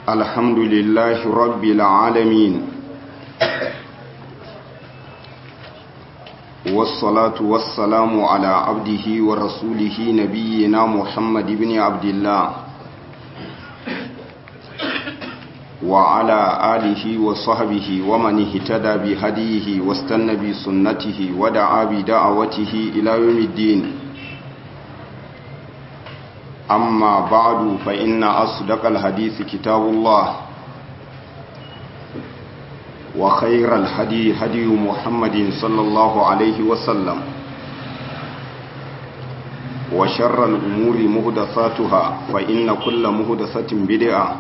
الحمد لله رب العالمين والصلاة والسلام على عبده ورسوله نبينا محمد بن عبد الله وعلى آله وصحبه ومن اهتدى بهديه واستنى بسنته ودعا بدعوته إلى يوم الدين أما بعد فإن أصدق الحديث كتاب الله وخير الهدي هدي محمد صلى الله عليه وسلم وشر الأمور مهدثاتها فإن كل مهدثة بدعة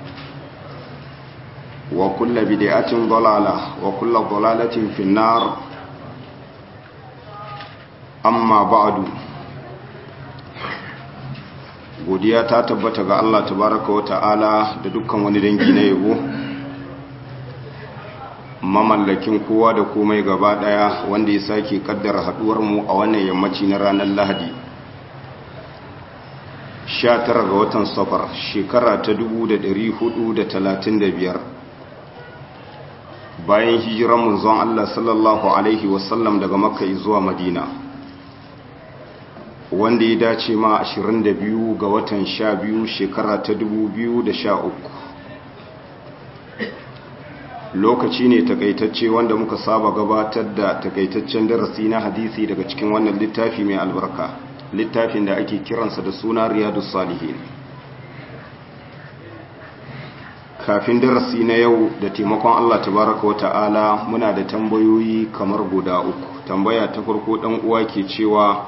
وكل بدعة ضلالة وكل ضلالة في النار أما بعد godiya ta tabbata ga Allah tabaraka wa ta'ala da dukkan wani dangi na yabo mamallakin kowa da komai gaba daya wanda ya sake kaddara haduwar mu a wannan yammaci na ranar Lahadi 19 ga watan Safar shekara ta 1435 bayan hijiran manzon Allah sallallahu alaihi wasallam daga Makka zuwa Madina wanda ya dace ma 22 ga watan 12 shekara ta 2013 lokaci ne takaitacce wanda muka saba gabatar da takaitaccen darasi na hadisi daga cikin wannan littafi mai albarka littafin da ake kiransa da suna riyadus salihin kafin darasi na yau da taimakon Allah tabaraka wata'ala muna da tambayoyi kamar guda uku tambaya ta farko dan uwa ke cewa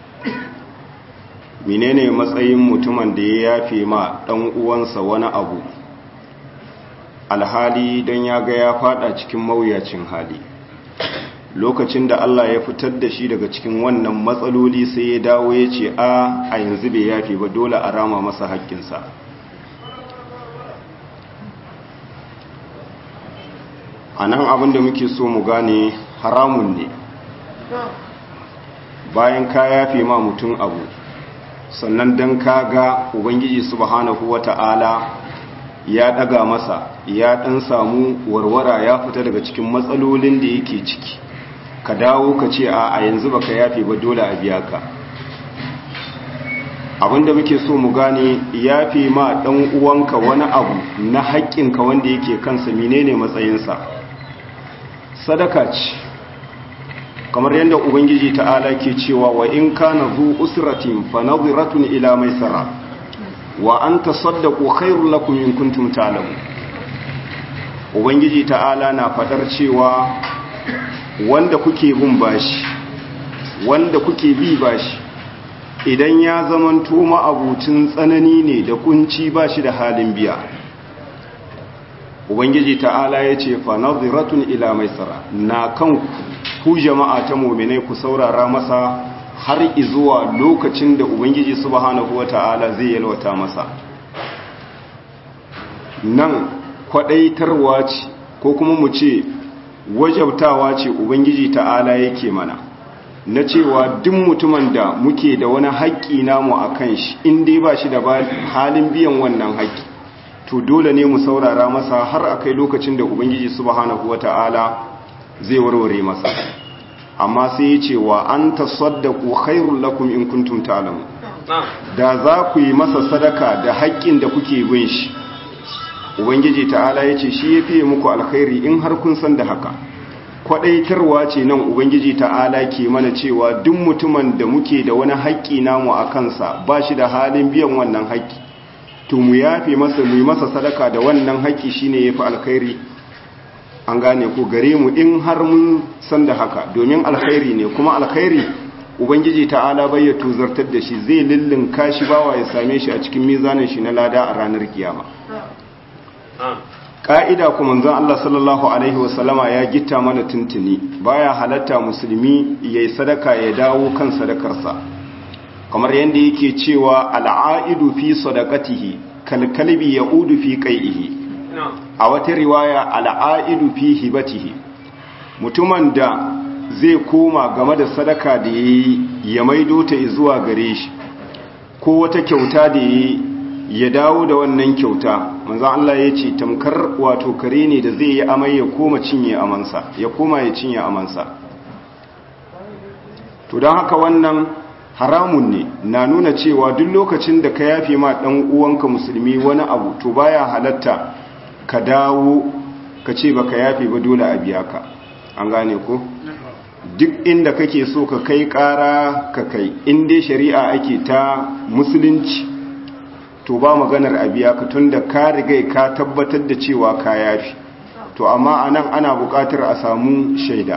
menene matsayin mutumin da ya yafe ma dan uwansa wani abu alhali don ya ga ya fada cikin mawuyacin hali lokacin da Allah ya fitar da shi daga cikin wannan matsaloli sai ya dawo ya ce a a yanzu bai yafe ba dole a rama masa haƙƙinsa a nan abin da muke so mu gane haramun ne bayan ka yafe ma mutum abu sannan don ka ga ubangiji subhanahu wata'ala ya daga masa ya dan samu warwara ya fita daga cikin matsalolin da yake ciki ka dawo ka ce a a yanzu baka yafe ba dole a biya ka abinda muke so mu gane yafe ma dan uwanka wani abu na haƙƙinka wanda yake kansa menene matsayinsa sadaka ce kamar yadda ubangiji ta'ala ke cewa wa in kana zu usratin fa nadhiratun ila maisara wa an tasaddaqu khairul lakum in kuntum ta'lamun ubangiji ta'ala na fadar cewa wanda kuke bin bashi wanda kuke bi bashi idan ya zamanto ma'abucin tsanani ne da kunci bashi da halin biya ubangiji ta'ala ya ce fa nadhiratun ila maisara na kan ku jama'a ta mu'minai ku saurara masa har izuwa lokacin da ubangiji subhanahu wata'ala zai yalwata masa nan kwadaitarwa ce ko kuma mu ce wajabtawa ce ubangiji ta'ala yake mana na cewa duk mutumin da muke da wani haƙƙi namu a kan shi in dai ba shi da halin biyan wannan haƙƙi to dole ne mu saurara masa har a kai lokacin da ubangiji subhanahu wata'ala zai warware masa amma sai ya ce wa an tasaddaku khairul lakum in kuntum ta'lamun da za ku yi masa sadaka da haƙƙin da kuke bin shi ubangiji ta'ala ya ce shi ya fiye muku alkhairi in har kun san da haka kwadaitarwa ce nan ubangiji ta'ala ke mana cewa duk mutumin da muke da wani haƙƙi namu a kansa ba shi da halin biyan wannan haƙƙi to mu yafe masa mu yi masa sadaka da wannan haƙƙi shine yafi alkhairi an gane ko gare mu in har mun san da haka domin alkhairi ne kuma alkhairi ubangiji ta'ala bai ya tuzartar da shi zai lullun kashi bawa ya same shi a cikin mizanin shi na lada a ranar kiyama ka'ida kuma zan Allah sallallahu alaihi wasallama ya gitta mana tuntuni baya halatta musulmi yayi sadaka ya dawo kan sadakarsa kamar yadda yake cewa al'aidu fi sadaqatihi kalkalbi yaudu fi qai'ihi a wata riwaya al'aidu fi hibatihi mutumin da zai koma game da sadaka da yayi ya maido ta zuwa gare shi ko wata kyauta da yayi ya dawo da wannan kyauta manzo Allah ya ce tamkar wato kare ne da zai yi amai ya koma cinye amansa ya koma ya cinye amansa to don haka wannan haramun ne na nuna cewa duk lokacin da ka yafe ma dan uwanka musulmi wani abu to baya halatta ka dawo ka ce baka yafe ba dole a biya ka an gane ko duk inda kake so ka kai kara ka kai in dai shari'a ake ta musulunci to ba maganar a biya ka tunda ka riga ka tabbatar da cewa ka yafi to amma anan ana buƙatar a samu shaida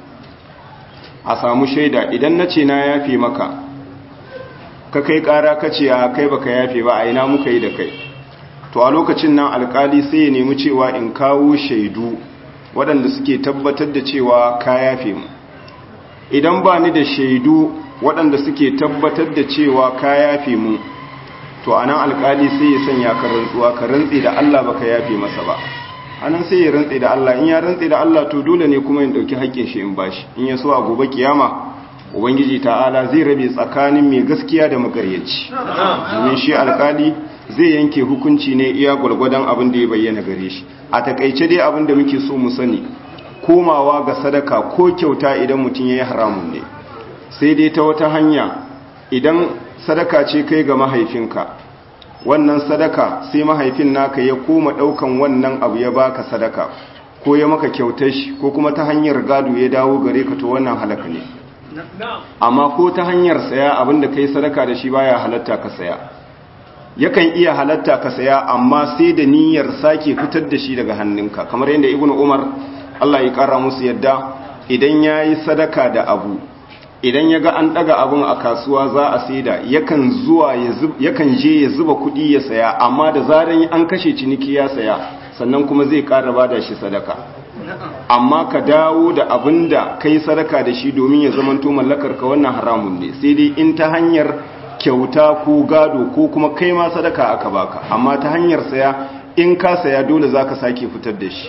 a samu shaida idan na ce na yafe maka ka kai ƙara ka ce a kai baka yafe ba a ina muka yi da kai to a lokacin nan alkali sai ya nemi cewa in kawo shaidu waɗanda suke tabbatar da cewa ka yafe mu idan ba ni da shaidu waɗanda suke tabbatar da cewa ka yafe mu to anan alkali sai ya sanya ka rantsuwa ka rantsi da Allah baka yafe masa ba anan sai ya rantsi da Allah in ya rantsi da Allah to dole ne kuma in dauki haƙƙin shi in bashi in ya so a gobe kiyama ubangiji ta'ala zai rabe tsakanin mai gaskiya da makaryaci domin shi alkali zai yanke hukunci ne iya gwargwadon abin da ya bayyana gare shi a takaice dai abin da muke so mu sani komawa ga sadaka ko kyauta idan mutum ya yi haramun ne sai dai ta wata hanya idan sadaka ce kai ga mahaifinka wannan sadaka sai mahaifin naka ya koma daukan wannan abu ya baka sadaka ko ya maka kyautar shi ko kuma ta hanyar gado ya dawo gare ka to wannan halaka ne amma ko ta hanyar saya abinda kai sadaka da shi baya halatta ka saya yakan iya halatta ka saya amma sai da niyyar sake fitar da shi daga hannunka kamar yadda ibnu umar Allah ya kara musu yadda idan yayi sadaka da abu idan ya ga an daga abun a kasuwa za a saida yakan zuwa yakan je ya zuba kuɗi ya saya amma da zaran an kashe ciniki ya saya sannan kuma zai ƙara bada shi sadaka amma ka dawo da abin da kai sadaka da shi domin ya zamanto mallakar ka wannan haramun ne sai dai in ta hanyar kyauta ko gado ko kuma kai ma sadaka aka baka amma ta hanyar saya in ka saya dole zaka sake fitar da shi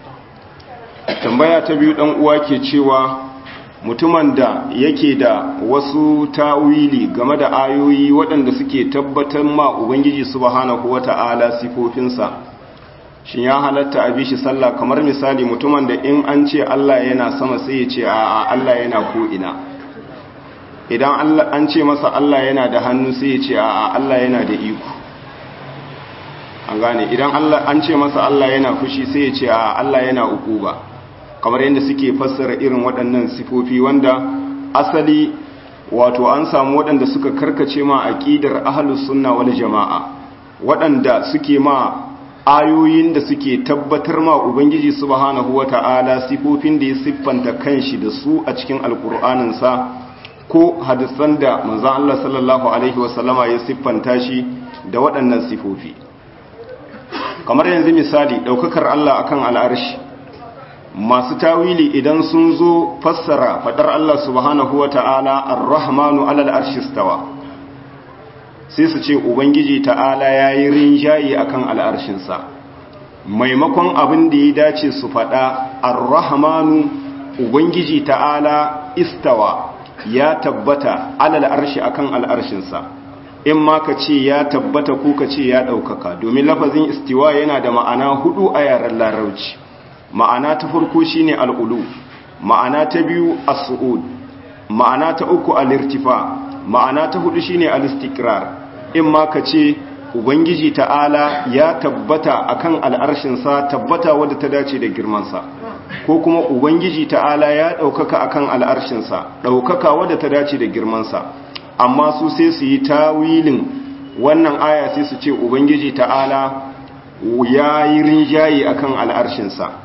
tambaya ta biyu dan uwa ke cewa mutumin da yake da wasu tawili game da ayoyi waɗanda suke tabbatar ma ubangiji subhanahu wata'ala sifofinsa shin ya halatta a bishi sallah kamar misali mutumin da in an ce Allah yana sama sai ya ce a Allah yana ko ina idan an ce masa Allah yana da hannu sai ya ce a Allah yana da iko an gane idan an ce masa Allah yana fushi sai ya ce a Allah yana ukuba kamar yadda suke fassara irin waɗannan sifofi wanda asali wato an samu waɗanda suka karkace ma aqidar ahlus sunna wal jama'a waɗanda suke ma ayoyin da suke tabbatar ma ubangiji subhanahu wata'ala sifofin da ya siffanta kanshi da su a cikin alkur'anin sa ko hadisan da manzon Allah sallallahu alaihi wasallama ya siffanta shi da waɗannan sifofi kamar yanzu misali ɗaukakar Allah akan al'arshi masu tawili idan sun zo fassara fadar Allah subhanahu wa ta'ala ar-rahmanu alal arshistawa sai su ce ubangiji ta'ala ya yi rinjaye akan al'arshinsa maimakon abin da ya dace su fada ar-rahmanu ubangiji ta'ala istawa ya tabbata alal arshi akan al'arshinsa in ma ka ce ya tabbata ko ka ce ya ɗaukaka domin lafazin istiwa yana da ma'ana hudu a yaren larauci ma'ana ta farko shine al'ulu ma'ana ta biyu as-su'ud ma'ana ta uku al-irtifa ma'ana ta hudu shine al-istiqrar in ma ka ce ubangiji ta'ala ya tabbata akan al'arshinsa tabbata wadda ta dace da girmansa ko kuma ubangiji ta'ala ya ɗaukaka akan al'arshinsa ɗaukaka wadda ta dace da girmansa amma su sai su yi tawilin wannan aya sai su ce ubangiji ta'ala ya yi rinjaye akan al'arshinsa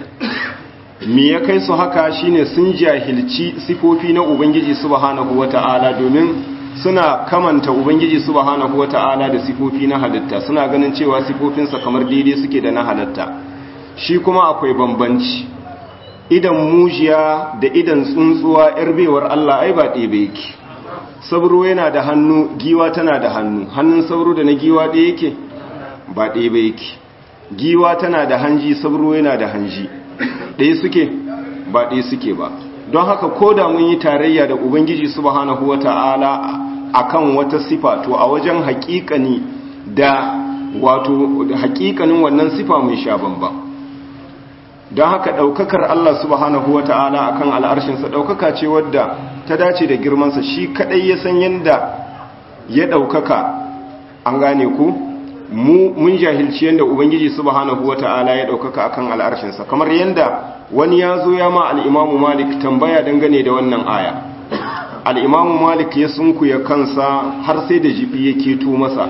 me ya kai su haka shine sun jahilci sifofi na ubangiji subhanahu wata'ala domin suna kamanta ubangiji subhanahu wata'ala da sifofi na halitta suna ganin cewa sifofinsa kamar daidai suke da na halitta shi kuma akwai bambanci idan mujiya da idan tsuntsuwa yar bewar Allah ai ba ɗebe yake sabro yana da hannu giwa tana da hannu hannun sabro da na giwa ɗaya yake ba ɗebe yake giwa tana da hanji sabro yana da hanji ɗaya suke ba ɗaya suke ba don haka ko da mun yi tarayya da ubangiji subhanahu wata'ala akan wata sifa to a wajen haƙiƙani da wato hakikanin wannan sifa mai sha bambam don haka ɗaukakar Allah subhanahu wa ta'ala a kan al'arshinsa ɗaukaka ce wadda ta dace da girmansa shi kaɗai ya san yadda ya ɗaukaka an gane ku mun jahilci yadda ubangiji subhanahu wa ta'ala ya ɗaukaka a kan al'arshinsa kamar yadda wani ya zo ya ma al'imamu malik tambaya dangane da wannan aya al'imamu malik ya sunkuya kansa har sai da jibi ya keto masa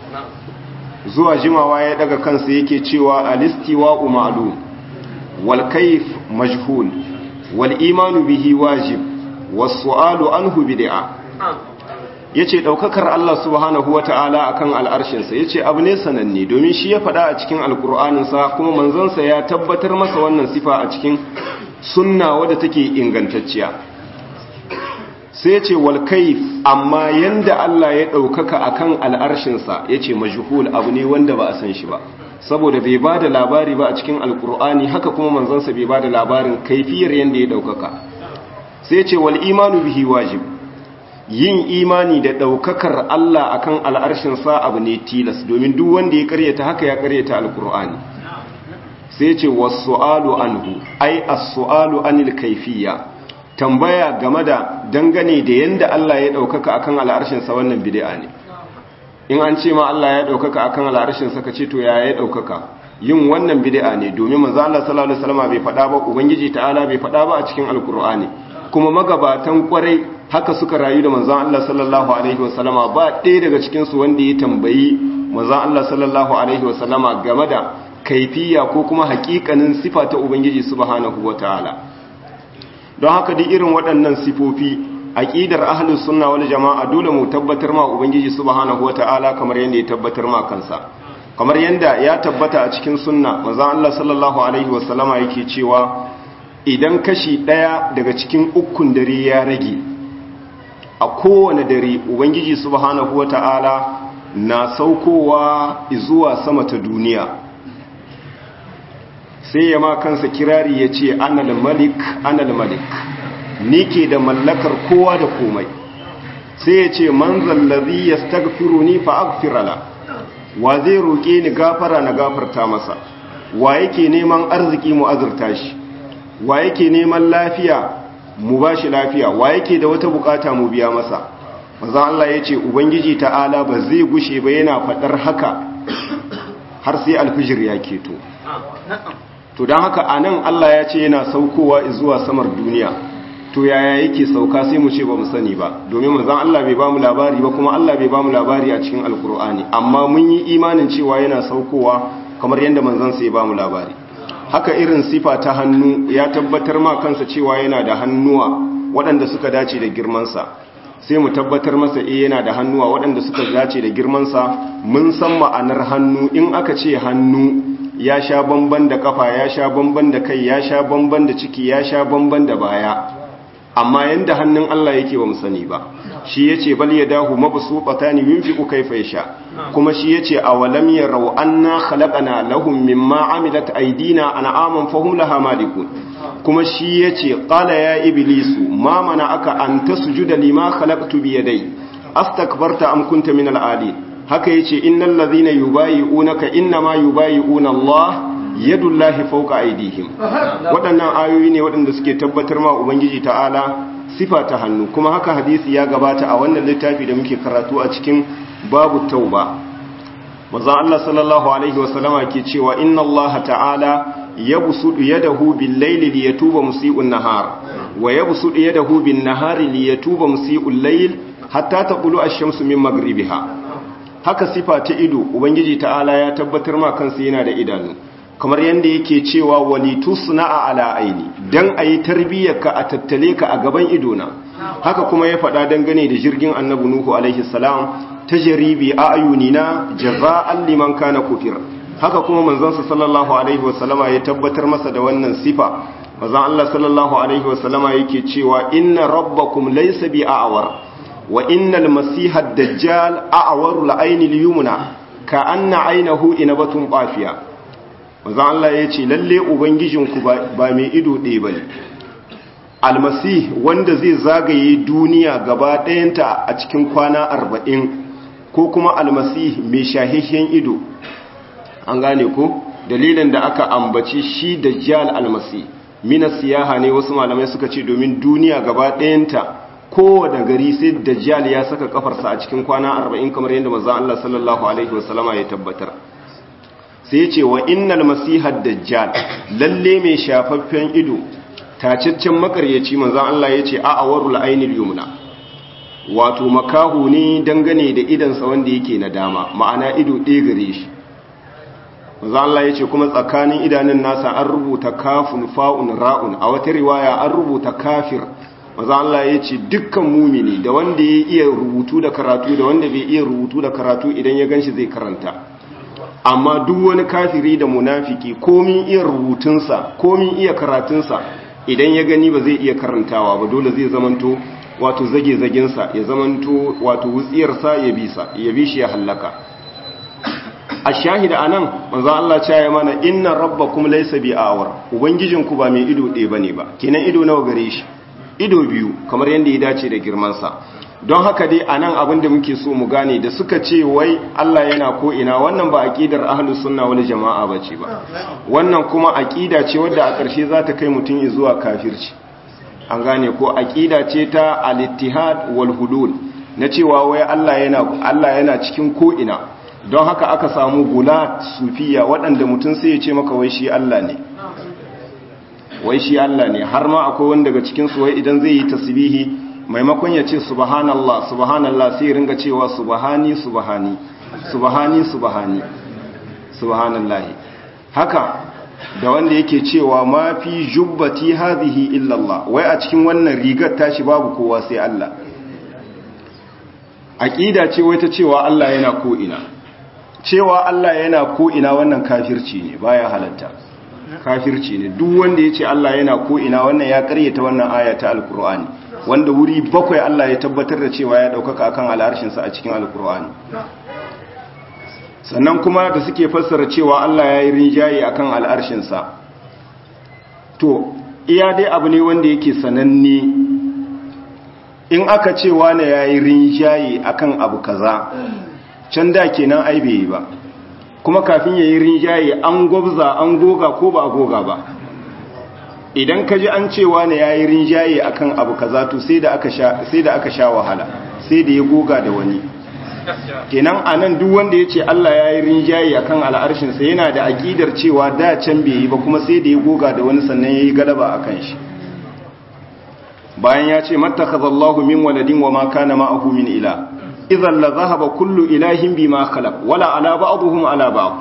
zuwa jimawa ya daga kansa yake cewa alistiwa umaru wal kaif majhul wal imanu bihi wajib was su'alu anhu bid'a yace daukakar Allah subhanahu wata'ala akan al'arshinsa yace abu ne sananne domin shi ya faɗa a cikin alkur'anin sa kuma manzon sa ya tabbatar masa wannan sifa a cikin sunna wadda take ingantacciya sai ce wal kaif amma yanda Allah ya ɗaukaka akan al'arshinsa ya ce majhul abu ne wanda ba a san shi ba saboda bai ba da labari ba a cikin alkur'ani haka kuma manzansa bai ba da labarin kaifiyar yanda ya ɗaukaka sai ce wal imanu bihi wajib yin imani da ɗaukakar Allah akan al'arshinsa abu ne tilas domin duk wanda ya karyata haka ya karyata alkur'ani sai ce wasu anhu ai as-su'alu anil kaifiyya tambaya game da dangane da yanda Allah ya ɗaukaka akan al'arshinsa wannan bid'a ne in an ce ma Allah ya ɗaukaka akan al'arshinsa ka ce to ya ya ɗaukaka yin wannan bid'a ne domin manzo Allah sallallahu alaihi wasallam bai faɗa ba ubangiji ta'ala bai faɗa ba a cikin alkur'ani kuma magabatan kwarai haka suka rayu da manzo Allah sallallahu alaihi wasallama ba ɗaya daga cikin su wanda ya tambayi manzo Allah sallallahu alaihi wasallama game da kaifiya ko kuma hakikanin sifa ta ubangiji subhanahu wataala don haka duk irin waɗannan sifofi aqidar ahlus sunna wal jama'a dole mu tabbatar ma ubangiji subhanahu wataala kamar yanda ya tabbatar ma kansa kamar yanda ya tabbata a cikin sunna manzon Allah sallallahu alaihi wasallama yake cewa idan kashi ɗaya daga cikin ukun dare ya rage a kowane dare ubangiji subhanahu wataala na saukowa zuwa sama ta duniya sai ya ma kansa kirari ya ce annal malik annal malik ni ke da mallakar kowa da komai sai ya ce man zallazi ya stagfiru ni fa agfirala wa zai roƙe ni gafara na gafarta masa wa yake neman arziki mu azurta shi wa yake neman lafiya mu ba shi lafiya wa yake da wata bukata mu biya masa maza Allah ya ce ubangiji ta'ala ba zai gushe ba yana faɗar haka har sai alfijir ya keto to don haka a nan Allah ya ce yana saukowa zuwa samar duniya to yaya yake sauka sai mu ce ba mu sani ba domin manzon Allah bai ba mu labari ba kuma Allah bai ba mu labari a cikin alkur'ani amma mun yi imanin cewa yana saukowa kamar yadda manzon sai ba mu labari haka irin sifa ta hannu ya tabbatar ma kansa cewa yana da hannuwa waɗanda suka dace da girmansa sai mu tabbatar masa eh yana da hannuwa waɗanda suka dace da girmansa mun san ma'anar hannu in aka ce hannu ya sha bamban da kafa ya sha bamban da kai ya sha bamban da ciki ya sha bamban da baya amma yanda hannun Allah yake ba mu sani ba shi yace bal yadahu mabsuqatan yunfiqu kayfa yasha kuma shi yace awalam yarau anna khalaqana lahum mimma amilat aydina an'aman fahum laha malikun kuma shi yace qala ya iblisu ma aka an tasjuda lima khalaqtu bi yadai astakbarta am kunta min al-ali haka yace innal ladhina yubayi'unaka innama yubayi'una Allah yadullahi fawqa aydihim waɗannan ayoyi ne waɗanda suke tabbatar ma ubangiji ta'ala sifa ta hannu kuma haka hadisi ya gabata a wannan littafi da muke karatu a cikin babu tauba manzon Allah sallallahu alaihi wasallama ke cewa inna Allah ta'ala yabsudu yadahu bil layli liyatuba musii'un nahar wa yabsudu yadahu bin nahari liyatuba musii'ul layl hatta taqulu ash-shamsu min maghribiha haka sifa ta ido ubangiji ta'ala ya tabbatar ma kansa yana da idanu kamar yadda yake cewa walitu suna ala aini dan ayi tarbiyyarka a tattale ka a gaban idona haka kuma ya faɗa dangane da jirgin annabi nuhu alaihi salam tajribi a ayunina jaza'an liman kana kufir haka kuma manzon sallallahu alaihi wasallama ya tabbatar masa da wannan sifa manzon Allah sallallahu alaihi wasallama yake cewa inna rabbakum laysa bi a'war wa innal masiha ad-dajjal a'waru al-ayni al-yumna ka anna aynahu inabatun qafiya manzon Allah yace lalle ubangijinku ba mai ido ɗaya bane almasih wanda zai zagaye duniya gaba ɗayanta a cikin kwana arba'in ko kuma almasih mai shahihiyen ido an gane ko dalilin da aka ambaci shi dajjal almasi mina siyaha ne wasu malamai suka ce domin duniya gaba ɗayanta kowane gari sai dajjal ya saka kafarsa a cikin kwana arba'in kamar yadda manzon Allah sallallahu alaihi wasallama ya tabbatar sai ya ce wa innal masihar dajjal lalle mai shafaffen ido tacaccen makaryaci manzon Allah ya ce a'awarul ainil yumna wato makahu ne dangane da idansa wanda yake na dama ma'ana ido ɗaya gare shi manzon Allah ya ce kuma tsakanin idanun nasa an rubuta kafun fa'un ra'un a wata riwaya an rubuta kafir maza Allah ya ce dukkan mumini da wanda ya iya rubutu da karatu da wanda bai iya rubutu da karatu idan ya ganshi zai karanta amma duk wani kafiri da munafiki komin iya rubutunsa komin iya karatunsa idan ya gani ba zai iya karantawa ba dole zai zamanto wato zage-zagensa ya zamanto wato wutsiyarsa ya bisa ya bi shi ya hallaka a shahida a nan manzo Allah ce ya mana inna rabbakum laysa bi awar ubangijinku ba mai ido ɗaya bane ba kenan ido nawa gare shi ido biyu kamar yadda ya dace da girmansa don haka dai a nan abin da muke so mu gane da suka ce wai Allah yana ko ina wannan ba aqidar ahlus sunna wal jama'a bace ba wannan kuma aqida ce wadda a ƙarshe za ta kai mutum zuwa kafirci an gane ko aqida ce ta al-ittihad wal hulul na cewa wai Allah yana Allah yana cikin ko ina don haka aka samu gulat sufiya waɗanda mutum sai ya ce maka wai shi Allah ne wai shi Allah ne har ma akwai wanda daga cikin su wai idan zai yi tasbihi maimakon ya ce subhanallah subhanallah sai ringa cewa subhani subhani subhani subhani subhanallahi haka da wanda yake cewa ma fi jubbati hadhihi illa Allah wai a cikin wannan rigar tashi babu kowa sai Allah aqida ce wai ta cewa Allah yana ko ina cewa Allah yana ko ina wannan kafirci ne baya halatta kafirci ne duk wanda ya ce Allah yana ko ina wannan ya karyata wannan aya ta alkur'ani wanda wuri bakwai Allah ya tabbatar da cewa ya daukaka akan al'arshinsa a cikin alkur'ani sannan kuma da suke fassara cewa Allah ya yi rinjaye akan al'arshinsa to iya dai abu ne wanda yake sananne in aka ce wane ya yi rinjaye akan abu kaza can da kenan ai bai yi ba kuma kafin ya yi rinjaye an gwabza an goga ko ba a goga ba idan ka ji an cewa ne ya yi rinjaye a kan abu kaza to sai da aka sha wahala sai da ya goga da wani kenan a nan duk wanda ya ce Allah ya yi rinjaye a kan al'arshinsa yana da aƙidar cewa da can bai yi ba kuma sai da ya goga da wani sannan ya yi galaba a kan shi bayan ya ce matakazallahu min waladin wa ma kana ma'ahu min ila idan la zahaba kullu ilahin bima khalaq wala ala ba'dihim ala ba'd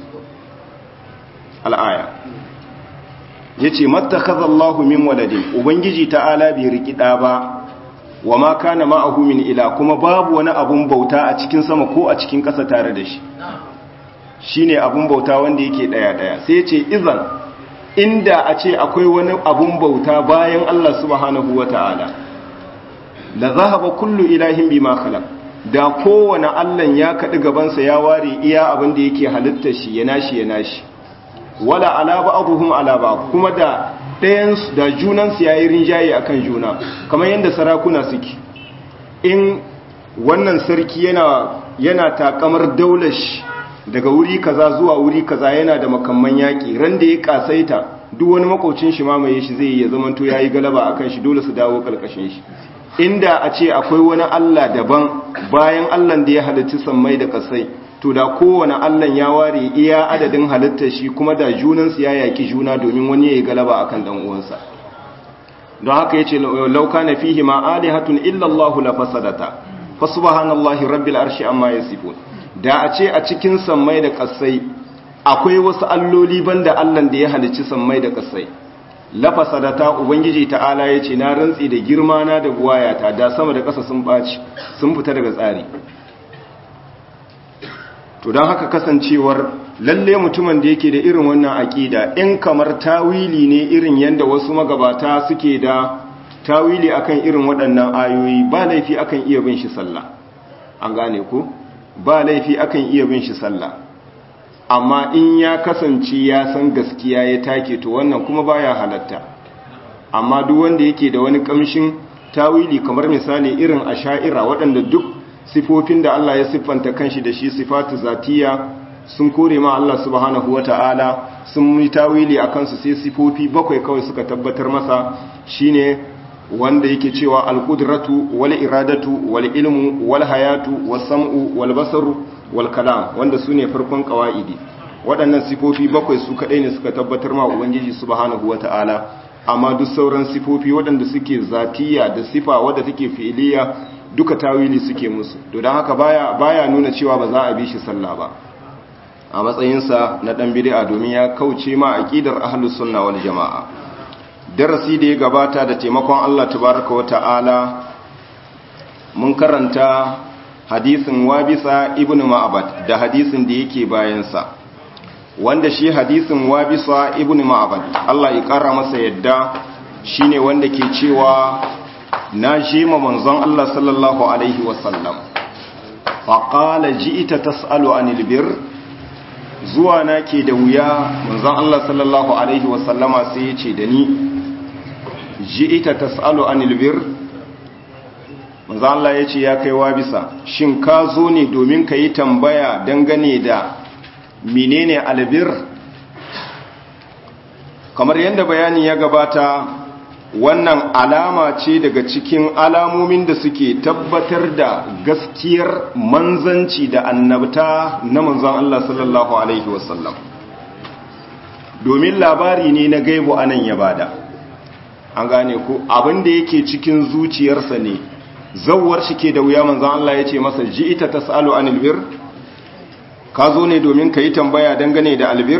al-aya yace mattakhadallahu min waladin ubangiji ta'ala bai riki da ba wama kana ma'ahu min ila kuma babu wani abun bauta a cikin sama ko a cikin ƙasa tare da shi shine abun bauta wanda yake daya daya sai yace idan inda a ce akwai wani abun bauta bayan Allah subhanahu wata'ala la zahaba kullu ilahin bima khalaq da kowane allan ya kaɗi gabansa ya ware iya abin da yake halittar shi ya nashi ya nashi wala alaba abuhum alaba kuma da ɗayansu da junansu ya yi rinjaye a kan juna kamar yadda sarakuna suke in wannan sarki yana yana takamar daular shi daga wuri kaza zuwa wuri kaza yana da makamman yaƙi ran da ya kasaita duk wani makaucin shi mamaye shi zai ya zamanto ya yi galaba a kan shi dole su dawo ƙarƙashin shi inda a ce akwai wani Allah daban bayan Allah da ya halitta sammai da kasai to da kowane Allah ya ware iya adadin halittar shi kuma da junansu ya yaki juna domin wani ya yi galaba akan dan uwansa don haka yace law kana fihi ma alihatun illa Allah la fasadata fa subhanallahi rabbil arshi amma yasifun da a ce a cikin sammai da kasai akwai wasu alloli banda Allah da ya halicci sammai da kasai lafasadata ubangiji ta'ala ya ce na rantsi da girma na da buwayata da sama da ƙasa sun ɓaci sun fita daga tsari to don haka kasancewar lalle mutumin da yake da irin wannan aƙida in kamar tawili ne irin yadda wasu magabata suke da tawili akan irin waɗannan ayoyi ba laifi akan iya bin shi sallah an gane ko ba laifi akan iya bin shi sallah amma in ya kasance ya san gaskiya ya take to wannan kuma baya halatta amma duk wanda yake da wani kamshin tawili kamar misali irin asha'ira waɗanda duk sifofin da Allah ya siffanta kanshi da shi sifatu zatiya sun kore ma Allah subhanahu wata'ala sun yi tawili a kansu sai sifofi bakwai kawai suka tabbatar masa shine wanda yake cewa alqudratu wal iradatu wal ilmu wal hayatu was sam'u wal basaru wal kalam wanda sune farkon qawaidi waɗannan sifofi bakwai su kadai ne suka tabbatar ma ubangiji subhanahu wata'ala amma duk sauran sifofi waɗanda suke zatiya da sifa wadda take fi'iliya duka tawili suke musu to don haka baya baya nuna cewa ba za a bi shi sallah ba a matsayinsa na ɗan bid'a domin ya kauce ma aqidar ahlus sunna wal jamaa darasi da ya gabata da taimakon Allah tabaaraka wa ta'ala mun karanta hadisin wabisa ibnu ma'bad da hadisin da yake bayan sa wanda shi hadisin wabisa ibnu ma'bad Allah ya kara masa yadda shine wanda ke cewa na ma manzon Allah sallallahu alaihi wasallam faqala ji'ita tas'alu anil birr zuwa na ke da wuya manzon Allah sallallahu alaihi wasallama sai ya ce da ni ji'ita tas'alu anil birr manzon Allah ya ce ya kai wa bisa shin ka zo ne domin ka yi tambaya dangane da menene albir kamar yadda bayani ya gabata wannan alama ce daga cikin alamomin da suke tabbatar da gaskiyar manzanci da annabta na manzan Allah sallallahu Alaihi wasallam domin labari ne na gaibu anan ya bada an gane ku abinda yake cikin zuciyarsa ne zawar shi ke da wuya manzan Allah ya ce masa ji ita ta sa'alu an albir ka zo ne domin ka yi tambaya dangane da albir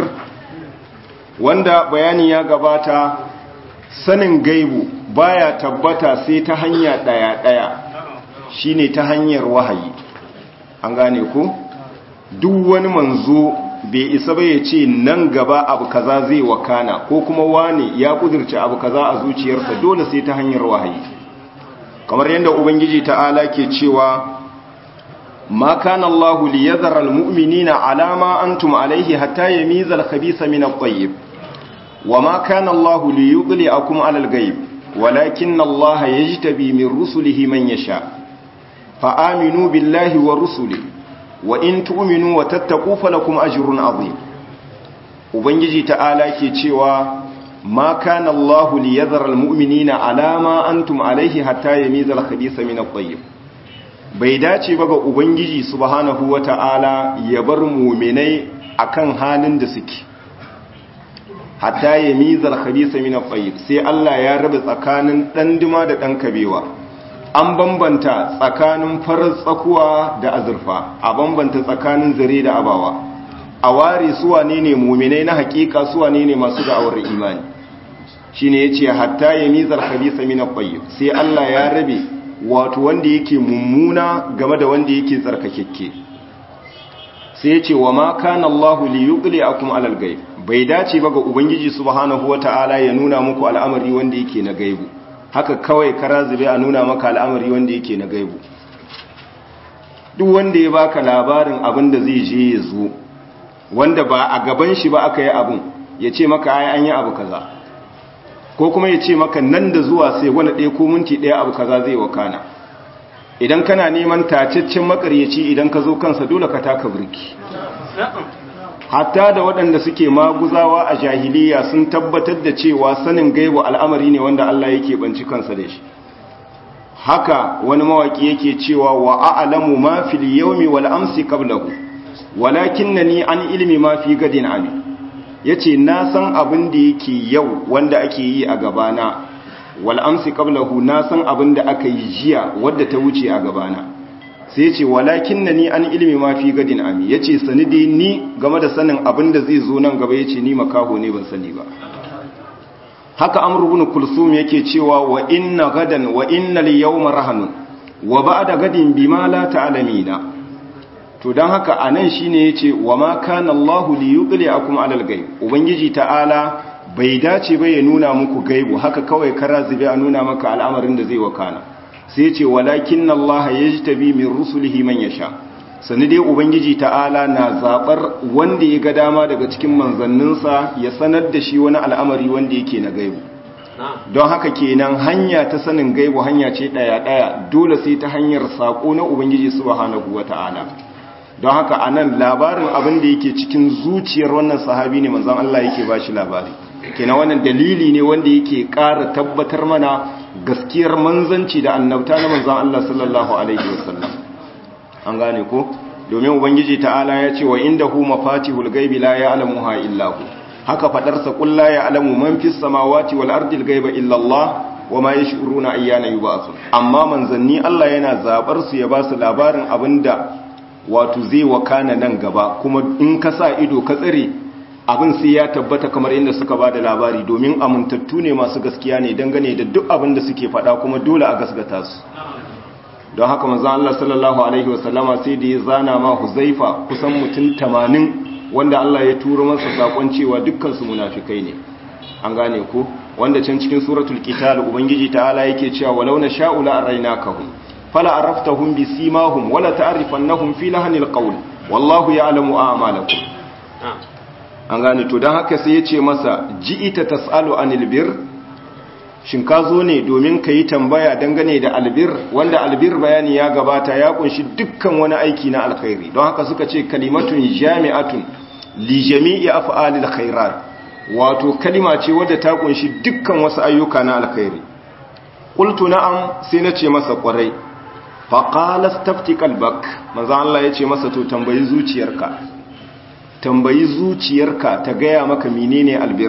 wanda bayani ya gabata sanin gaibu baya tabbata sai ta hanya daya-daya shine ta hanyar wahayi an gane ku duk wani manzo bai isa ba ya ce nan gaba abu kaza zai wakana ko kuma wani ya kudurce abu kaza a zuciyarsa dole sai ta hanyar wahayi kamar yadda ubangiji ta'ala ke cewa ma kana Allah li yadhara almu'minina ala ma antum alayhi hatta yamiza al-khabitha min at-tayyib وما كان الله ليطلعكم على الغيب ولكن الله يجتبي من رسله من يشاء فآمنوا بالله ورسله وإن تؤمنوا وتتقوا فلكم أجر عظيم ubangiji ta'ala ke cewa ma kana Allah li yadhara almu'minina ala ma antum alayhi hatta yamiza al-khabitha min at-tayyib bai dace ba ga ubangiji subhanahu wata'ala ya bar mu'minai akan halin da suke hatta ya mizar khabisa min at-tayyib sai Allah ya rabe tsakanin dan dima da dan kabewa an bambanta tsakanin farar tsakuwa da azurfa a bambanta tsakanin zare da abawa a ware su wane ne mu'minai na hakika su wane ne masu da'awar imani shine yace hatta ya mizar khabisa min at-tayyib sai Allah ya rabe wato wanda yake mummuna game da wanda yake tsarkakekke sai yace wa ma kana Allahu li yuqli'akum 'alal ghaib bai dace ba ga ubangiji subhanahu wata'ala ya nuna muku al'amari wanda yake na gaibu haka kawai kara zube a nuna maka al'amari wanda yake na gaibu duk wanda ya baka labarin abin da zai je ya zo wanda ba a gaban shi ba aka yi abin ya ce maka ai an yi abu kaza ko kuma ya ce maka nan da zuwa sai wani ɗaya ko minti ɗaya abu kaza zai wakana idan kana neman tacaccen makaryaci idan ka zo kansa dole ka taka birki hatta da waɗanda suke maguzawa a jahiliya sun tabbatar da cewa sanin gaibu al'amari ne wanda Allah yake banci kansa da shi haka wani mawaki yake cewa wa a'lamu ma fil yawmi wal amsi qablahu walakinnani an ilmi ma fi gadin ami yace na san abin da yake yau wanda ake yi a gabana wal amsi qablahu na san abin da aka yi jiya wadda ta wuce a gabana sai ce walakin na ni an ilimi ma fi gadin ami ya ce sani dai ni game da sanin abin da zai zo nan gaba ya ce ni makaho ne ban sani ba haka amurbin kulsum yake cewa wa inna gadan wa inna liyawma rahanun wa ba'da gadin bima la ta'lamina to dan haka anan shine yace wa ma kana Allahu li yuqli'akum 'alal ghaib ubangiji ta'ala bai dace ba ya nuna muku gaibu haka kawai kara zube a nuna maka al'amarin da zai wakana sai ce walakin Allah ya ji tabi min rusulihi man ya sha sani dai ubangiji ta'ala na zaɓar wanda ya ga dama daga cikin manzanninsa ya sanar da shi wani al'amari wanda yake na gaibu don haka kenan hanya ta sanin gaibu hanya ce ɗaya-ɗaya dole sai ta hanyar saƙo na ubangiji subhanahu wa ta'ala don haka anan labarin abin da yake cikin zuciyar wannan sahabi ne manzon Allah yake bashi labari kenan wannan dalili ne wanda yake ƙara tabbatar mana gaskiyar manzanci da annabta na manzon Allah sallallahu alaihi wasallam an gane ko domin ubangiji ta'ala ya ce wa indahu mafatihul ghaibi la ya'lamuha illa hu haka fadarsa qul la ya'lamu man fis samawati wal ardi al ghaiba illa Allah wa ma yash'uruna ayyana yub'athun amma manzanni Allah yana zabar su ya ba su labarin abinda wato zai wakana nan gaba kuma in ka sa ido ka tsare abin sai ya tabbata kamar inda suka ba da labari domin amintattu ne masu gaskiya ne dangane da duk abin da suke faɗa kuma dole a gasgata su don haka manzon Allah sallallahu alaihi wasallama sai da ya zana ma Huzaifa kusan mutum 80 wanda Allah ya turo masa sakon cewa dukkan su munafikai ne an gane ko wanda can cikin suratul qital ubangiji ta'ala yake cewa walau na sha'u la arainakahum fala araftahum bisimahum wala ta'rifannahum fi lahanil qawl wallahu ya'lamu a'malakum an gane to dan haka sai yace masa ji'ita tas'alu anil bir shin ka zo ne domin ka yi tambaya dangane da albir wanda albir bayani ya gabata ya kunshi dukkan wani aiki na alkhairi don haka suka ce kalimatun jami'atun li jami'i af'alil khairat wato kalima ce wadda ta kunshi dukkan wasu ayyuka na alkhairi qultu na'am sai na ce masa kwarai fa qala stafti qalbak manzo Allah ya ce masa to tambayi zuciyarka tambayi zuciyarka ta gaya maka menene albir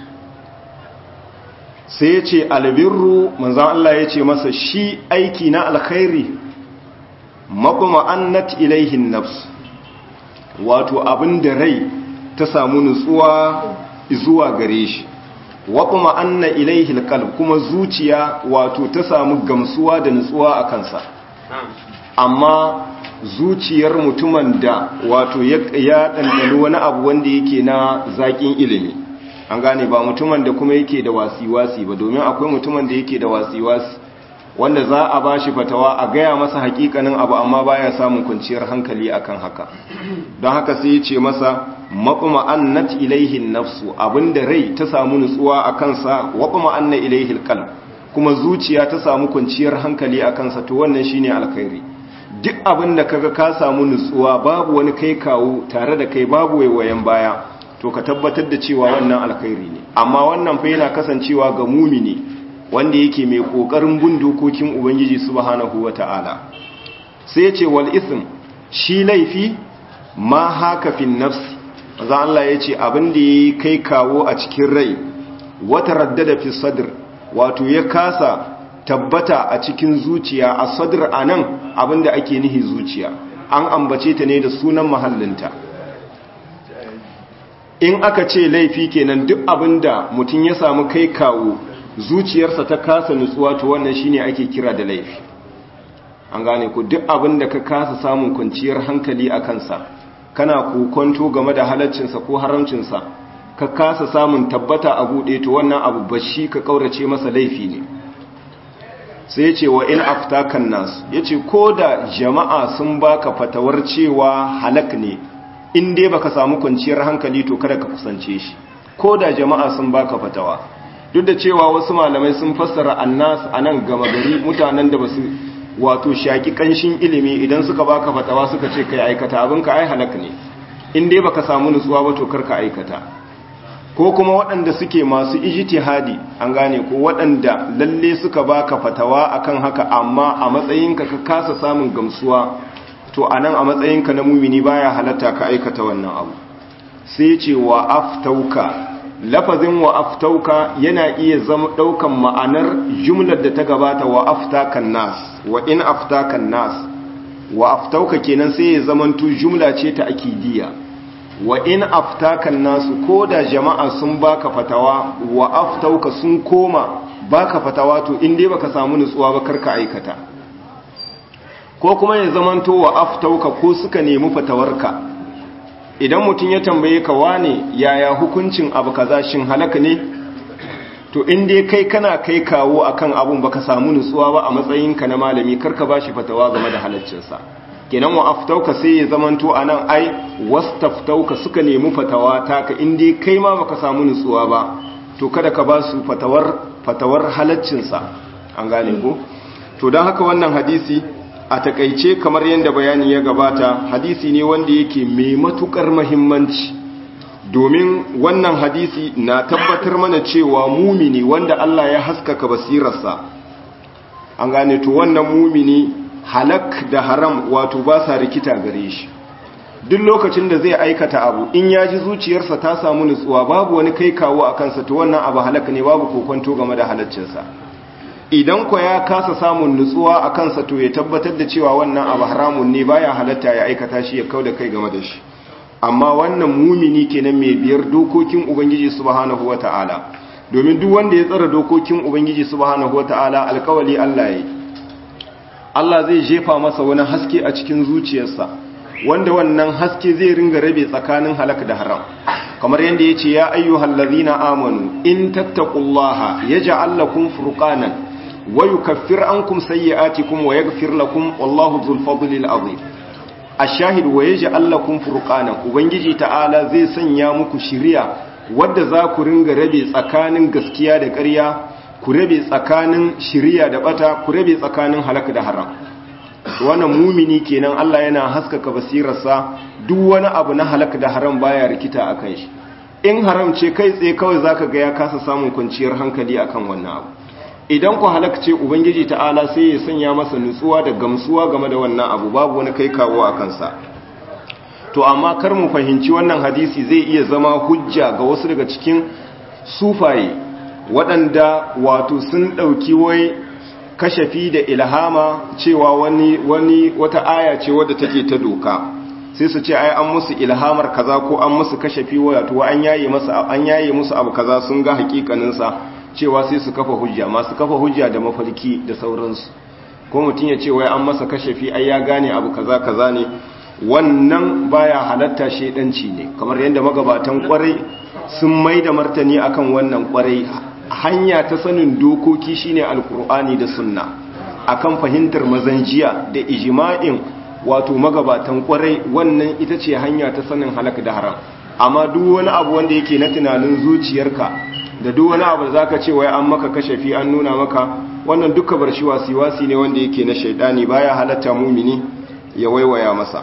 sai ya ce albirru manzan Allah ya ce masa shi aiki na alkhairi maƙuma annat ilaihin nafs wato abin da rai ta samu nutsuwa zuwa gare shi waƙuma anna ilaihil qalb kuma zuciya wato ta samu gamsuwa da nutsuwa a kansa amma zuciyar mutumin da wato ya ɗanɗani wani abu wanda yake na zaƙin ilimi an gane ba mutumin da kuma yake da wasi-wasi ba domin akwai mutumin da yake da wasi-wasi wanda za a ba shi fatawa a gaya masa hakikanin abu amma baya samun kwanciyar hankali akan haka don haka sai ya ce masa maƙuma annat ilaihin nafsu abinda rai ta samu nutsuwa a kansa waƙuma anna ilaihil qalb kuma zuciya ta samu kwanciyar hankali a kansa to wannan shine alkhairi duk abin da kaga ka samu nutsuwa babu wani kai kawo tare da kai babu waiwayen baya to ka tabbatar da cewa wannan alkhairi ne amma wannan fa yana kasancewa ga mumini wanda yake mai kokarin bin dokokin ubangiji subhanahu wataala sai ya ce wal ism shi laifi ma haka fin nafsi maza Allah ya ce abin da yayi kai kawo a cikin rai wata raddada fi sadr wato ya kasa tabbata a cikin zuciya a sadr anan abin da ake nihi zuciya an ambace ta ne da sunan mahallinta in aka ce laifi kenan duk abinda mutum ya samu kai kawo zuciyarsa ta kasa nutsuwa to wannan shine ake kira da laifi an gane ku duk abinda ka kasa samun kwanciyar hankali a kansa kana kokonto game da halaccinsa ko haramcinsa ka kasa samun tabbata a buɗe to wannan abu bashi ka kaurace masa laifi ne sai ce wa in aftakan nas yace ko da jama'a sun baka fatawar cewa halak ne in dai baka samu kwanciyar hankali to kada ka kusance shi ko da jama'a sun baka fatawa duk da cewa wasu malamai sun fassara annas anan gama gari mutanen da basu wato shaki kanshin ilimi idan suka baka fatawa suka ce kai aikata abinka ai halak ne in dai baka samu nutsuwa ba to karka aikata ko kuma waɗanda suke masu ijtihadi an gane ko waɗanda lalle suka baka fatawa akan haka amma a matsayinka ka kasa samun gamsuwa to anan a matsayinka na mumini baya halatta ka aikata wannan abu sai ce wa aftauka lafazin wa aftauka yana iya zama daukan ma'anar jumlar da ta gabata wa aftakan nas wa in aftakan nas wa aftauka kenan sai ya zamanto jumla ce ta akidiyya wa in aftakan nasu ko da jama'a sun baka fatawa wa aftauka sun koma baka fatawa to in dai baka samu nutsuwa ba karka aikata ko kuma ya zamanto wa aftauka ko suka nemi fatawarka idan mutum ya tambaye ka wane yaya hukuncin abu kaza shin halaka ne to in dai kai kana kai kawo akan abun baka samu nutsuwa ba a matsayinka na malami karka bashi fatawa game da halaccinsa kenan wa aftauka sai ya zamanto anan ai wastaftauka suka nemi fatawa taka in dai kai ma baka samu nutsuwa ba to kada ka ba su fatawar fatawar halaccinsa an gane ko to don haka wannan hadisi a takaice kamar yadda bayani ya gabata hadisi ne wanda yake mai matukar mahimmanci domin wannan hadisi na tabbatar mana cewa mumini wanda Allah ya haskaka basirarsa an gane to wannan mumini halak da haram wato ba sa rikita gare shi duk lokacin da zai aikata abu in ya ji zuciyarsa ta samu nutsuwa babu wani kai kawo a kansa to wannan abu halak ne babu kokonto game da halaccinsa idan ko ya kasa samun nutsuwa a kansa to ya tabbatar da cewa wannan abu haramun ne baya halatta ya aikata shi ya kau da kai game da shi amma wannan mumini kenan mai biyar dokokin ubangiji subhanahu wata'ala domin duk wanda ya tsara dokokin ubangiji subhanahu wata'ala alkawali Allah yi Allah zai jefa masa wani haske a cikin zuciyarsa wanda wannan haske zai ringa rabe tsakanin halak da haram kamar yadda ya ce ya ayyuhal ladhina amanu in tattaqullaha yaj'al lakum furqanan wa yukaffir ankum sayyi'atikum wa yaghfir lakum wallahu dhul fadlil azim ashahid wa yaj'al lakum furqanan ubangiji ta'ala zai sanya muku shiriya wadda za ku ringa rabe tsakanin gaskiya da ƙarya ku rabe tsakanin shiriya da bata ku rabe tsakanin halak da haram wannan mumini kenan Allah yana haskaka basirarsa duk wani abu na halak da haram baya rikita akan shi in haram ce kai tsaye kawai zaka ga ya kasa samun kwanciyar hankali akan wannan abu idan ku halak ce ubangiji ta'ala sai ya sanya masa nutsuwa da gamsuwa game da wannan abu babu wani kai kawo a kansa to amma kar mu fahimci wannan hadisi zai iya zama hujja ga wasu daga cikin sufaye waɗanda wato sun ɗauki wai kashafi da ilhama cewa wani wani wata aya ce wadda take ta doka sai su ce ai an musu ilhamar kaza ko an musu kashafi wato an yaye masa an yaye musu abu kaza sun ga hakikanin sa cewa sai su kafa hujja masu kafa hujja da mafarki da sauransu ko mutun ya ce wai an masa kashafi ai ya gane abu kaza kaza ne wannan baya halatta shedanci ne kamar yadda magabatan kwarai sun mai da martani akan wannan kwarai hanya ta sanin dokoki shine alkur'ani da sunna akan fahimtar mazanjiya da ijma'in wato magabatan kwarai wannan ita ce hanya ta sanin halak da haram amma duk wani abu wanda yake na tunanin zuciyarka da duk wani abu da zaka ce wai an maka kashafi an nuna maka wannan duka bar shi wasi ne wanda yake na shaidani baya halatta mumini ya waiwaya masa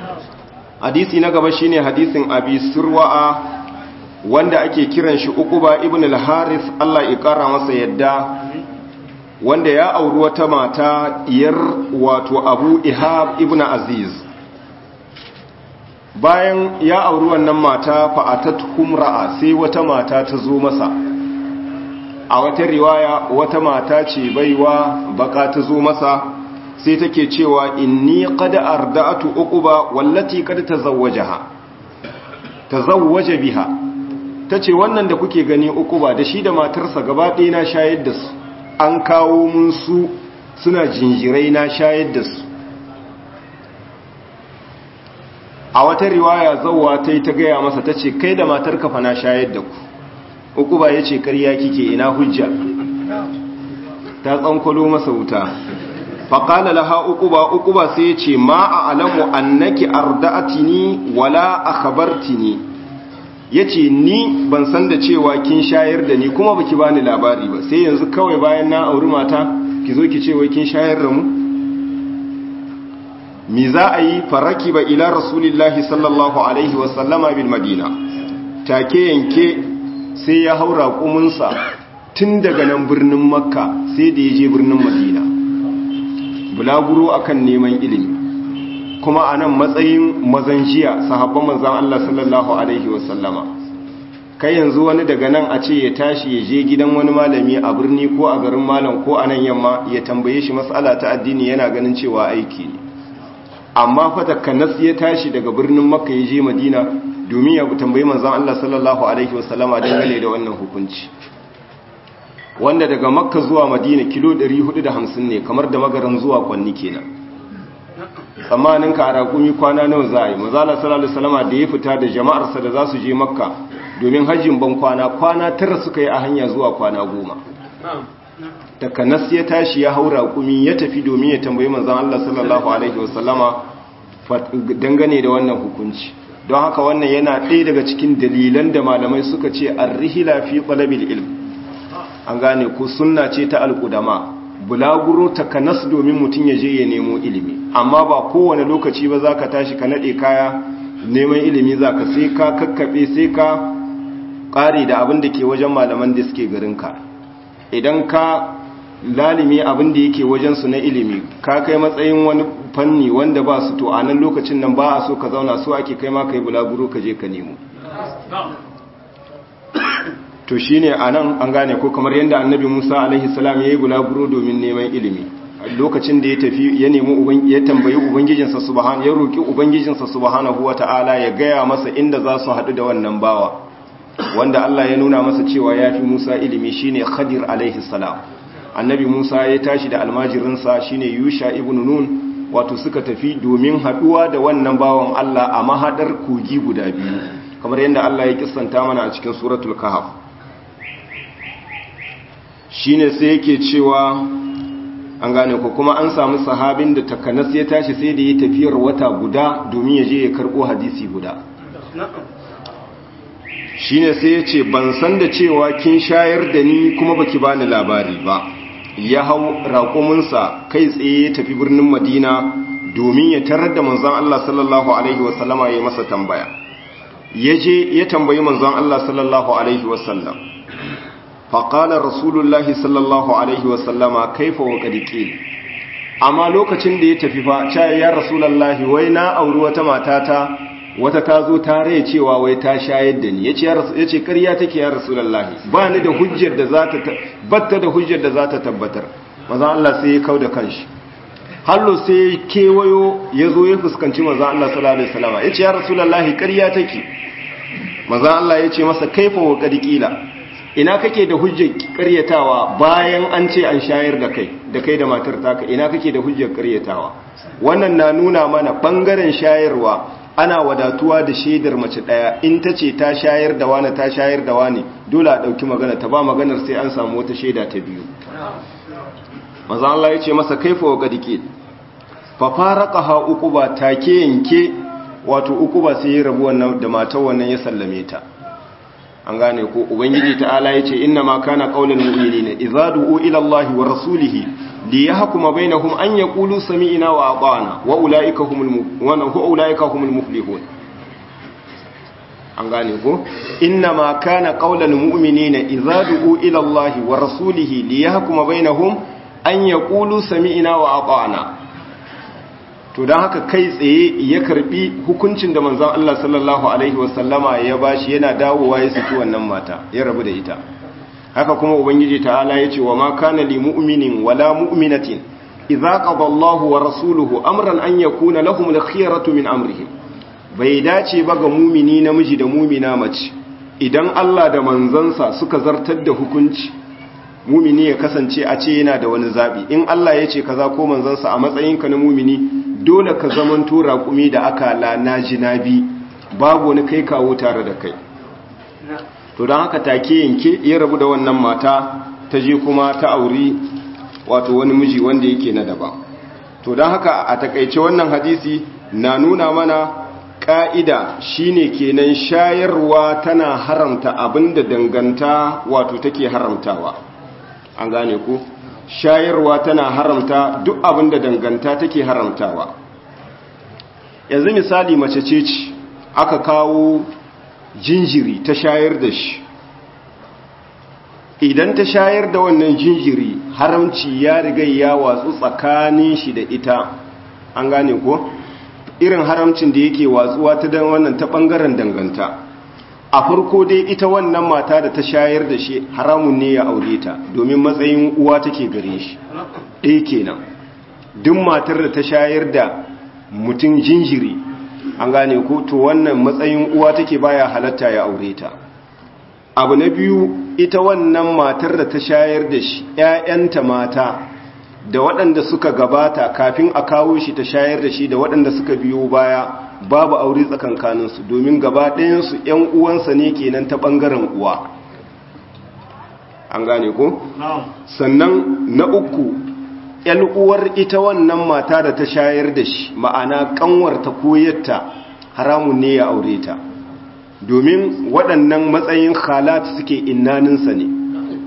hadisi na gaba shine hadisin abi surwa'a wanda ake kiran shi uquba ibn al-haris Allah ya kara masa yadda wanda ya auri wata mata iyar wato abu ihab ibn aziz bayan ya auri wannan mata fa'atat humra'a sai wata mata ta zo masa a wata riwaya wata mata ce baiwa baka ta zo masa sai take cewa inni qad arda'atu uquba wallati qad tazawwajaha tazawwaja biha tace wannan da kuke gani uquba da shi da matarsa gaba ɗaya na shayar da su an kawo mun su suna jinjirai na shayar da su a wata riwaya zawwa ta yi ta gaya masa ta ce kai da matarka fa na shayar da ku uquba ya ce karya kike ina hujja ta tsankwalo masa wuta faƙala laha uquba uquba sai ya ce ma a alamu annaki arda'atini wala akhbartini yace ni ban san da cewa kin shayar da ni kuma baki bani labari ba sai yanzu kawai bayan na auri mata ki zo ki ce wai kin shayar da mu mi za a yi faraki ba ila rasulillahi sallallahu alaihi wa sallama bil madina take yanke sai ya haura kumunsa tun daga nan birnin makka sai da ya je birnin madina bulaguro akan neman ilimi kuma a nan matsayin mazanjiya sahabban manzan Allah sallallahu Alaihi wasallama kai yanzu wani daga nan a ce ya tashi ya je gidan wani malami a birni ko a garin malam ko a nan yamma ya tambaye shi matsala ta addini yana ganin cewa aiki ne amma fata kanas ya tashi daga birnin makka ya je madina domin ya tambayi manzan Allah sallallahu Alaihi wasallama dangane da wannan hukunci wanda daga makka zuwa madina kilo 450 ne kamar da magaran zuwa kwanni kenan tsammanin ka a rakumi kwana nawa za a yi mazala sallallahu salama da ya fita da jama'arsa da za su je makka domin hajjin ban kwana kwana tara suka yi a hanya zuwa kwana goma takanas ya tashi ya hau rakumi ya tafi domin ya tambayi manzan Allah sallallahu alaihi wasallama dangane da wannan hukunci don haka wannan yana ɗaya daga cikin dalilan da malamai suka ce arrihila fi talabil ilm an gane ku sunna ce ta alƙudama bulaguro takanas domin mutum ya je ya nemo ilimi amma ba kowane lokaci ba za ka tashi ka naɗe kaya neman ilimi za ka sai ka kakkaɓe sai ka ƙari da abin da ke wajen malaman da suke garinka idan ka lalimi abin da yake wajensu na ilimi ka kai matsayin wani fanni wanda ba su to a nan lokacin nan ba a so ka zauna so ake kai ma ka yi bulaguro ka je ka nemo to shi ne a nan an gane ko kamar yadda annabi musa alaihi salam ya yi bulaguro domin neman ilimi lokacin da ya tafi ya nemi ya tambayi ubangijinsa subhan ya roki ubangijinsa subhanahu wata'ala ya gaya masa inda za su haɗu da wannan bawa wanda Allah ya nuna masa cewa ya fi Musa ilimi shine Khadir alaihi salam annabi Musa ya tashi da almajirinsa shine Yusha ibn Nun wato suka tafi domin haɗuwa da wannan bawan Allah a mahadar kogi guda biyu kamar yadda Allah ya kissanta mana a cikin suratul kahf shine sai yake cewa an gane ko kuma an samu sahabin da takanas ya tashi sai da ya tafiyar wata guda domin ya je ya karbo hadisi guda shine sai ya ce ban san da cewa kin shayar da ni kuma baki bani labari ba ya hau raƙuminsa kai tsaye ya tafi birnin madina domin ya tarar da manzon Allah sallallahu alaihi wasallama ya masa tambaya ya je ya tambayi manzon Allah sallallahu alaihi wasallam faƙalar rasulullahi sallallahu alaihi wasallama kaifa wa ƙadiƙil amma lokacin da ya tafi fa caya ya rasulullahi wai na auri wata matata wata ta zo ta rai cewa wai ta shayar da ni ya ce ƙarya take ya rasulullahi ba ni da hujjar da za ta batta da hujjar da za ta tabbatar maza Allah sai ya kau da kanshi hallo sai ya kewayo ya zo ya fuskanci maza Allah sallallahu alaihi wasallama ya ce ya rasulullahi ƙarya take maza Allah ya ce masa kaifa wa ƙadiƙila ina kake da hujjar karyatawa bayan an ce an shayar da kai da kai da matar taka ina kake da hujjar karyatawa wannan na nuna mana bangaren shayarwa ana wadatuwa da shaidar mace daya in ta ce ta shayar da wani ta shayar da wani dole a dauki magana ta ba maganar sai an samu wata shaida ta biyu maza Allah ya ce masa kaifa wa gadike fa faraqaha uquba take yanke wato uquba sai ya rabu wannan da matar wannan ya sallame ta an gane ko ubangiji ta'ala yace inna ma kana qaulul mu'minina idza du'u ila allahi wa rasulihi li yahkuma bainahum an yaqulu sami'na wa ata'na wa ulaika humul wa ulaika humul muflihun an gane ko inna ma kana qaulul mu'minina idza du'u ila allahi wa rasulihi li yahkuma bainahum an yaqulu sami'na wa ata'na to don haka kai tsaye ya karbi hukuncin da manzan Allah sallallahu Alaihi wasallama ya bashi yana dawowa ya saki wannan mata ya rabu da ita haka kuma ubangiji ta'ala ya ce wa ma kana li mu'minin wala mu'minatin idza qada Allahu wa rasuluhu amran an yakuna lahum al-khiyaratu min amrihim bai dace ba ga mumini namiji da mumina mace idan Allah da manzansa suka zartar da hukunci mumini ya kasance a ce yana da wani zabi in Allah ya ce kaza ko manzansa a matsayinka na mumini dole ka zaman tura kumi da aka lana jinabi babu wani kai kawo tare da kai to don haka take yanke ya rabu da wannan mata ta je kuma ta auri wato wani miji wanda yake na daban to don haka a takaice wannan hadisi na nuna mana ka'ida shine kenan shayarwa tana haramta abinda danganta wato take haramtawa an gane ku shayarwa tana haramta duk abin da danganta take haramtawa yanzu misali mace ce ce aka kawo jinjiri ta shayar da shi idan ta shayar da wannan jinjiri haramci ya riga ya watsu tsakanin shi da ita an gane ko irin haramcin da yake watsuwa ta dan wannan ta bangaren danganta a farko dai ita wannan mata da ta shayar da shi haramun ne ya aure ta domin matsayin uwa take gare shi ɗaya kenan duk matar da ta shayar da mutum jinjiri an gane ko to wannan matsayin uwa take baya halatta ya aure ta abu na biyu ita wannan matar da ta shayar da shi ‘ya'yanta mata da waɗanda suka gabata kafin a kawo shi ta shayar da shi da waɗanda suka biyo baya babu aure tsakankaninsu domin gaba ɗayansu ‘yan uwansa ne kenan ta ɓangaren uwa an gane ko? sannan na uku ‘yan uwar ita wannan mata da ta shayar da shi ma'ana ƙanwarta koyarta haramun ne ya aure ta domin waɗannan matsayin halat suke innaninsa ne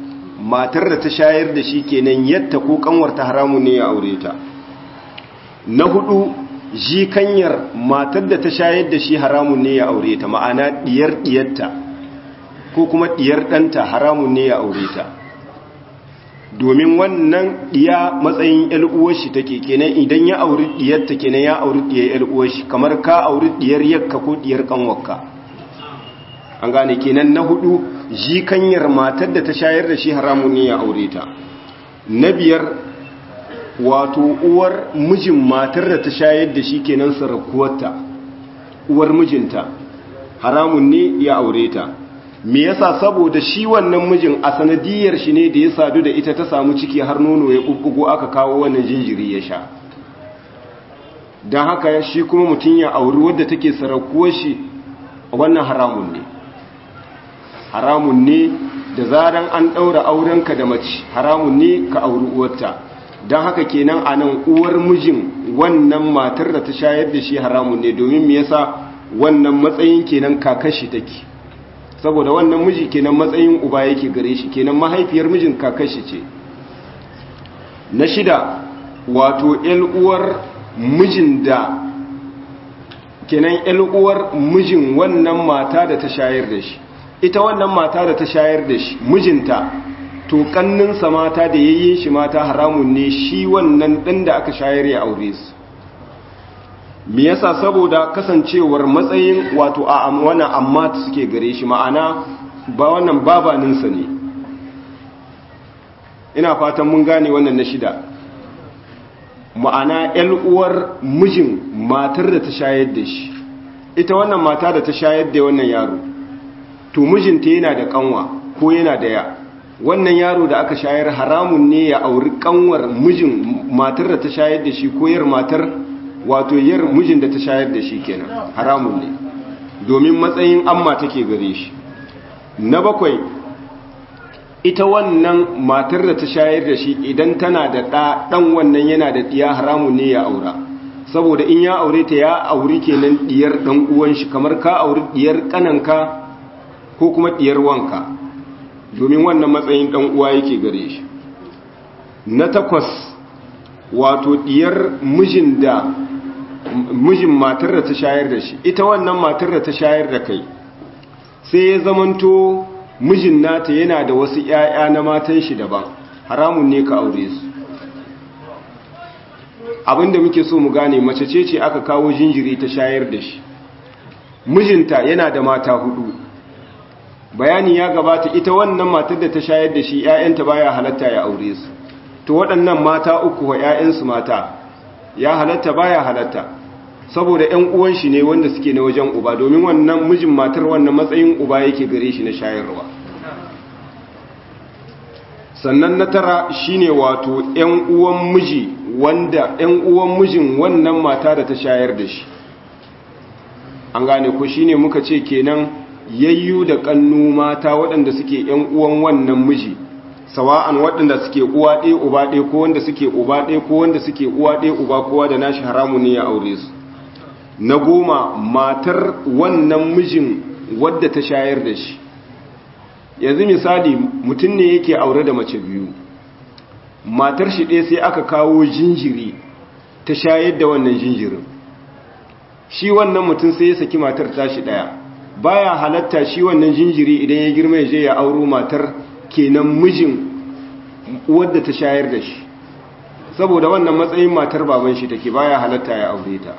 matar da ta shayar da shi kenan yadda ko kanwarta haramun ne ya aure ta na hudu jikanyar matar da ta shayar da shi haramun ne ya aure ta ma'ana diyar diyarta ko kuma diyar ɗanta haramun ne ya aure ta domin wannan diya matsayin uwar shi take kenan idan ya auri diyarta kenan ya auri diyar uwar shi kamar ka auri diyar yakka ko diyar kanwarka an gane kenan na hudu jikanyar matar da ta shayar da shi haramun ne ya aure ta na biyar wato uwar mijin matar da ta shayar da shi kenan sarakuwarta uwar mijinta haramun ne ya aure ta me yasa saboda shi wannan mijin a sanadiyar shi ne da ya sadu da ita ta samu ciki har nono ya bubbugo aka kawo wannan jinjiri ya sha don haka shi kuma mutum ya auri wadda take sarakuwar shi wannan haramun ne haramun ne da zaran an ɗaura aurenka da mace haramun ne ka auri uwarta don haka kenan a nan uwar mijin wannan matar da ta shayar da shi haramun ne domin me yasa wannan matsayin kenan kakashi take saboda wannan miji kenan matsayin uba yake gare shi kenan mahaifiyar mijin kakashi ce na shida wato uwar mijin da kenan uwar mijin wannan mata da ta shayar da shi ita wannan mata da ta shayar da shi mijinta to kanninsa mata da yayyin shi mata haramun ne shi wannan ɗan da aka shayar ya aure su me yasa saboda kasancewar matsayin wato a wannan amma suke gare shi ma'ana ba wannan babaninsa ne ina fatan mun gane wannan na shida ma'ana uwar mijin matar da ta shayar da shi ita wannan mata da ta shayar da wannan yaro to mijinta yana da kanwa ko yana da ya wannan yaro da aka shayar haramun ne ya auri kanwar mijin matar da ta shayar da shi ko yar matar wato yar mijin da ta shayar da shi kenan haramun ne domin matsayin amma take gare shi na bakwai ita wannan matar da ta shayar da shi idan tana da ɗa ɗan wannan yana da ɗiya haramun ne ya aura saboda in ya aure ta ya auri kenan ɗiyar ɗan uwan shi kamar ka auri ɗiyar ƙananka ko kuma ɗiyar wanka domin wannan matsayin ɗan uwa yake gare shi na takwas wato ɗiyar mijin da mijin matar da ta shayar da shi ita wannan matar da ta shayar da kai sai ya zamanto mijin nata yana da wasu ‘ya'ya na matan shi daban haramun ne ka aure su abinda muke so mu gane mace ce ce aka kawo jinjiri ta shayar da shi mijinta yana da mata hudu bayani ya gabata ita wannan matar da ta shayar da shi ‘ya'yanta baya halatta ya aure su to waɗannan mata uku wa ‘ya'yansu mata ya halatta baya halatta saboda ‘yan uwan shi ne wanda suke na wajen uba domin wannan mijin matar wannan matsayin uba yake gare shi na shayarwa sannan na tara shine wato ‘yan uwan miji wanda ‘yan uwan mijin wannan mata da ta shayar da shi an gane ko shine muka ce kenan yayyu da kannu mata waɗanda suke ‘yan uwan wannan miji sawa'an waɗanda suke uwa ɗaya uba ɗaya ko wanda suke uba ɗaya ko wanda suke uwa ɗaya uba kowa da nashi haramu ne ya aure su na goma matar wannan mijin wadda ta shayar da shi yanzu misali mutum ne yake aure da mace biyu matar shi ɗaya sai aka kawo jinjiri ta shayar da wannan jinjirin shi wannan mutum sai ya saki matar tashi ɗaya baya halatta shi wannan jinjiri idan ya girma ya je ya auro matar kenan mijin wadda ta shayar da shi saboda wannan matsayin matar baban shi take baya halatta ya aure ta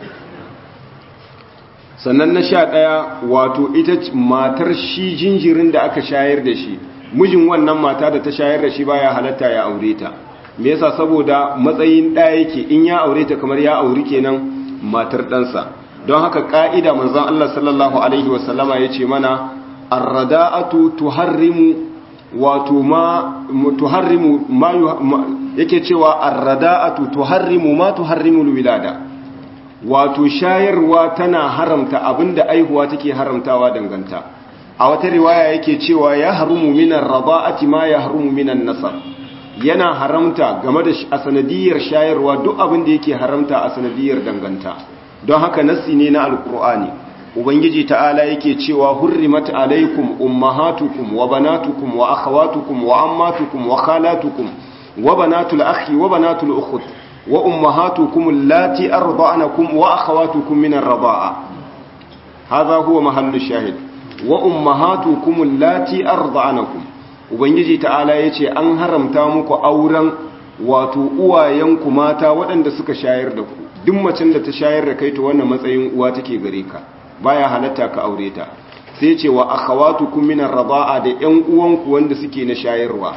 sannan na sha ɗaya wato ita matar shi jinjirin da aka shayar da shi mijin wannan mata da ta shayar da shi baya halatta ya aure ta me yasa saboda matsayin ɗaya yake in ya aure ta kamar ya auri kenan matar ɗansa don haka ƙa'ida manzon Allah sallallahu alaihi wasallama ya ce mana arrada'atu tuharrimu wato ma tuharrimu ma yake cewa arrada'atu tuharrimu ma tuharrimu alwilada wato shayarwa tana haramta abinda aihuwa take haramtawa danganta a wata riwaya yake cewa ya harumu minan rada'ati ma ya harumu minan nasab yana haramta game da a sanadiyar shayarwa duk abin da yake haramta a sanadiyar danganta don haka nassi ne na alkur'ani ubangiji ta'ala yake cewa hurrimat alaikum ummahatukum wa banatukum wa akhawatukum wa ammatukum wa khalatukum wa banatul akhi wa banatul ukhti wa ummahatukum allati arda'anakum wa akhawatukum min ar-rida'a hadha huwa mahallu shahid wa ummahatukum allati arda'anakum ubangiji ta'ala yace an haramta muku auren wato uwayenku mata waɗanda suka shayar da ku duk macen da ta shayar da kai to wannan matsayin uwa take gare ka baya halatta ka aure ta sai ce wa akhawatukum min ar-rida'a da ƴan uwanku wanda suke na shayarwa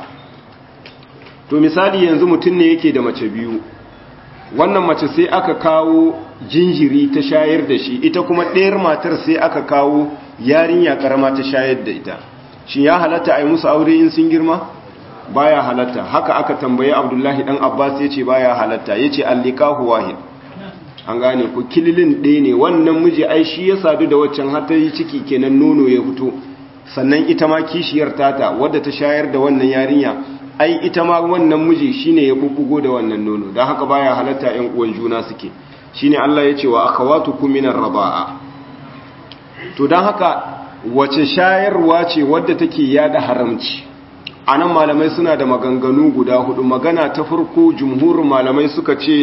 to misali yanzu mutum ne yake da mace biyu wannan mace sai aka kawo jinjiri ta shayar da shi ita kuma ɗayar matar sai aka kawo yarinya karama ta shayar da ita shi ya halatta a yi musu aure in sun girma baya halatta haka aka tambaye abdullahi dan abbas ya ce baya halatta ya ce allikahu wahid an gane ku kililin ɗaya ne wannan miji ai shi ya sadu da waccan har ta yi ciki kenan nono ya fito sannan ita ma kishiyar tata wadda ta shayar da wannan yarinya ai ita ma wannan miji shine ya bubbugo da wannan nono don haka baya halatta ƴan uwan juna suke shine Allah ya ce wa akhawatukum minar rabaa to don haka wace shayarwa ce wadda take yada haramci anan malamai suna da maganganu guda hudu magana ta farko jumhurin malamai suka ce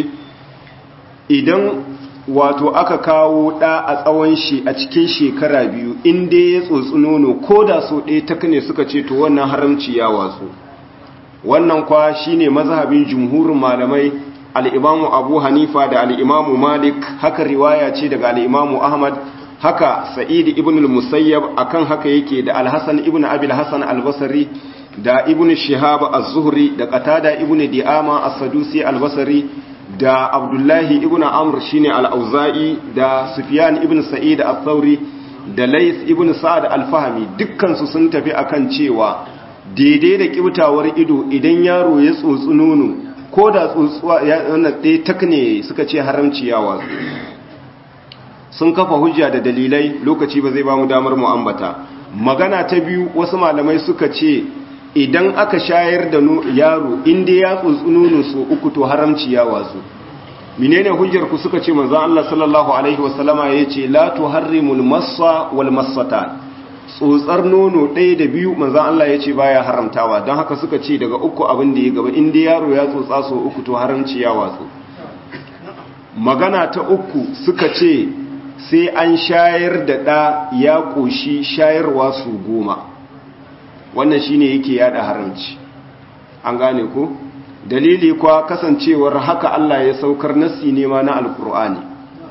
idan wato aka kawo ɗa a tsawon shi a cikin shekara biyu inda ya tsotsi nono ko da so ɗaya ta ne suka ce to wannan haramci ya watsu wannan kwa shine mazhabin jumhurin malamai al'imamu abu hanifa da al'imamu malik haka riwaya ce daga al'imamu ahmad haka sa'idi ibn al-musayyab akan haka yake da al-hasan ibn abil hasan al-basri da ibn shihab az-zuhri da qatada ibn di'ama as-sadusi al-basri da abdullahi ibn amr shine al-auza'i da sufyan ibn sa'id al-thawri da lays ibn sa'ad al-fahmi dukkan su sun tafi akan cewa daidai da kibtawar ido idan yaro ya tsotsi nono ko da tsotsuwa wannan ɗaya takne suka ce haramci yawa sun kafa hujja da dalilai lokaci ba zai ba mu damar mu ambata magana ta biyu wasu malamai suka ce idan aka shayar da yaro inda ya tsotsi nono so uku to haramci ya watsu menene hujjar ku suka ce manzon Allah sallallahu alaihi wasallama yace la tuharrimul massa wal massatan tsotsar nono ɗaya da biyu manzon Allah yace baya haramtawa don haka suka ce daga uku abin da ya gaba inda yaro ya tsotsa so uku to haramci ya watsu magana ta uku suka ce sai an shayar da ɗa ya ƙoshi shayarwa su goma wannan shine yake yada haramci an gane ko dalili kwa kasancewar haka Allah ya saukar nassi ne ma na alkur'ani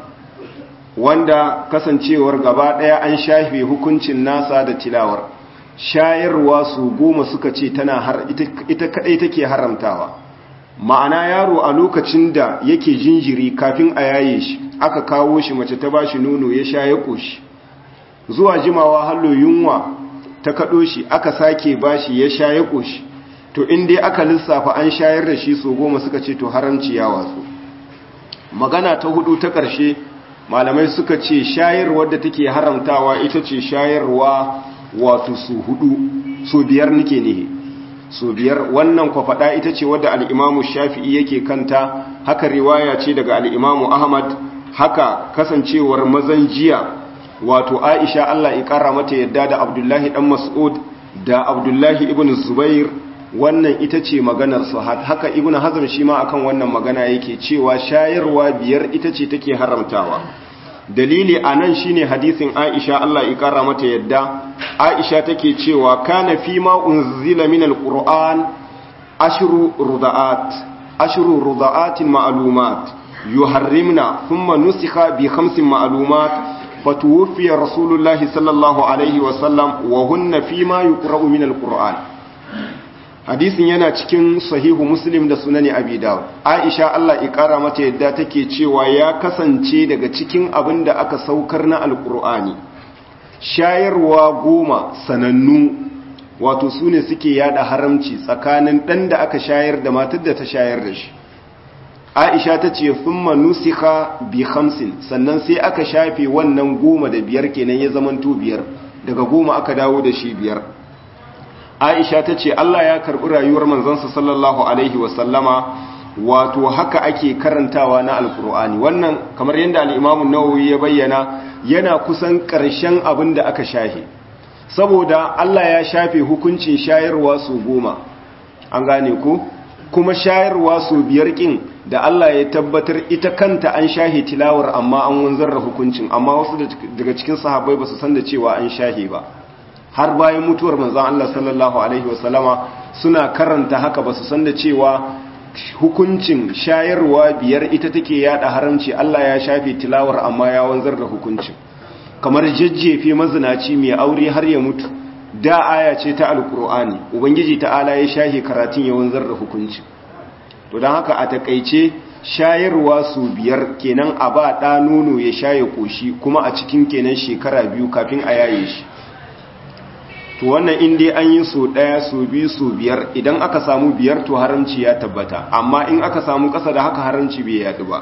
wanda kasancewar gaba daya an shafe hukuncin nasa da tilawar shayarwa su goma suka ce tana har ita kadai take haramtawa ma'ana yaro a lokacin da yake jinjiri kafin a yaye shi aka kawo shi mace ta bashi nono ya sha ya koshi zuwa jimawa hallo yunwa ta kaɗo shi aka sake bashi ya sha ya ƙoshi to in dai aka lissafa an shayar da shi so goma suka ce to haramci ya watsu magana ta hudu ta ƙarshe malamai suka ce shayarwar da take haramtawa ita ce shayarwa wato su hudu so biyar nake ne so biyar wannan kwa faɗa ita ce wadda al'imamu shafi'i yake kanta haka riwaya ce daga al'imamu ahmad haka kasancewar mazan jiya wato aisha Allah ya kara mata yadda da abdullahi dan mas'ud da abdullahi ibn zubair wannan ita ce maganar su haka ibn hazm shi ma akan wannan magana yake cewa shayarwa biyar ita ce take haramtawa dalili anan shine hadisin aisha Allah ya kara mata yadda aisha take cewa kana fi ma unzila min alquran ashru rudaat ashru rudaatin ma'lumat yuharrimna thumma nusikha bi khamsin ma'lumat فتوفي رسول الله صلى الله عليه وسلم وهن فيما يقرأ من القرآن hadisin yana cikin sahihu muslim da sunani abi dawud aisha Allah ikara mata yadda take cewa ya kasance daga cikin abin da aka saukar na alkur'ani shayarwa goma sanannu wato su ne suke yada haramci tsakanin ɗan da aka shayar da matar da ta shayar da shi aisha ta ce thumma nusikha bi khamsin sannan sai aka shafe wannan goma da biyar kenan ya zamanto biyar daga goma aka dawo da shi biyar aisha ta ce Allah ya karbi rayuwar manzansa sallallahu alaihi wasallama wato haka ake karantawa na alkur'ani wannan kamar yadda al'imamu nawawi ya bayyana yana kusan ƙarshen abin da aka shahe saboda Allah ya shafe hukuncin shayarwa su goma an gane ku kuma shayarwa su biyar ƙin da Allah ya tabbatar ita kanta an shahe tilawar amma an wanzar da hukuncin amma wasu daga cikin sahabbai ba su san da cewa an shahe ba har bayan mutuwar manzan Allah sallallahu alaihi wasallama suna karanta haka ba su san da cewa hukuncin shayarwa biyar ita take yada haramci Allah ya shafe tilawar amma ya wanzar da hukuncin kamar jajjefe mazinaci mai aure har ya mutu da aya ce ta alkur'ani ubangiji ta'ala ya shahe karatun ya wanzar da hukuncin to don haka a takaice shayarwa su biyar kenan a ba ɗa nono ya shaye koshi kuma a cikin kenan shekara biyu kafin a yaye shi to wannan in dai an yi so ɗaya so biyu so biyar idan aka samu biyar to haramci ya tabbata amma in aka samu ƙasa da haka haramci bai yaɗu ba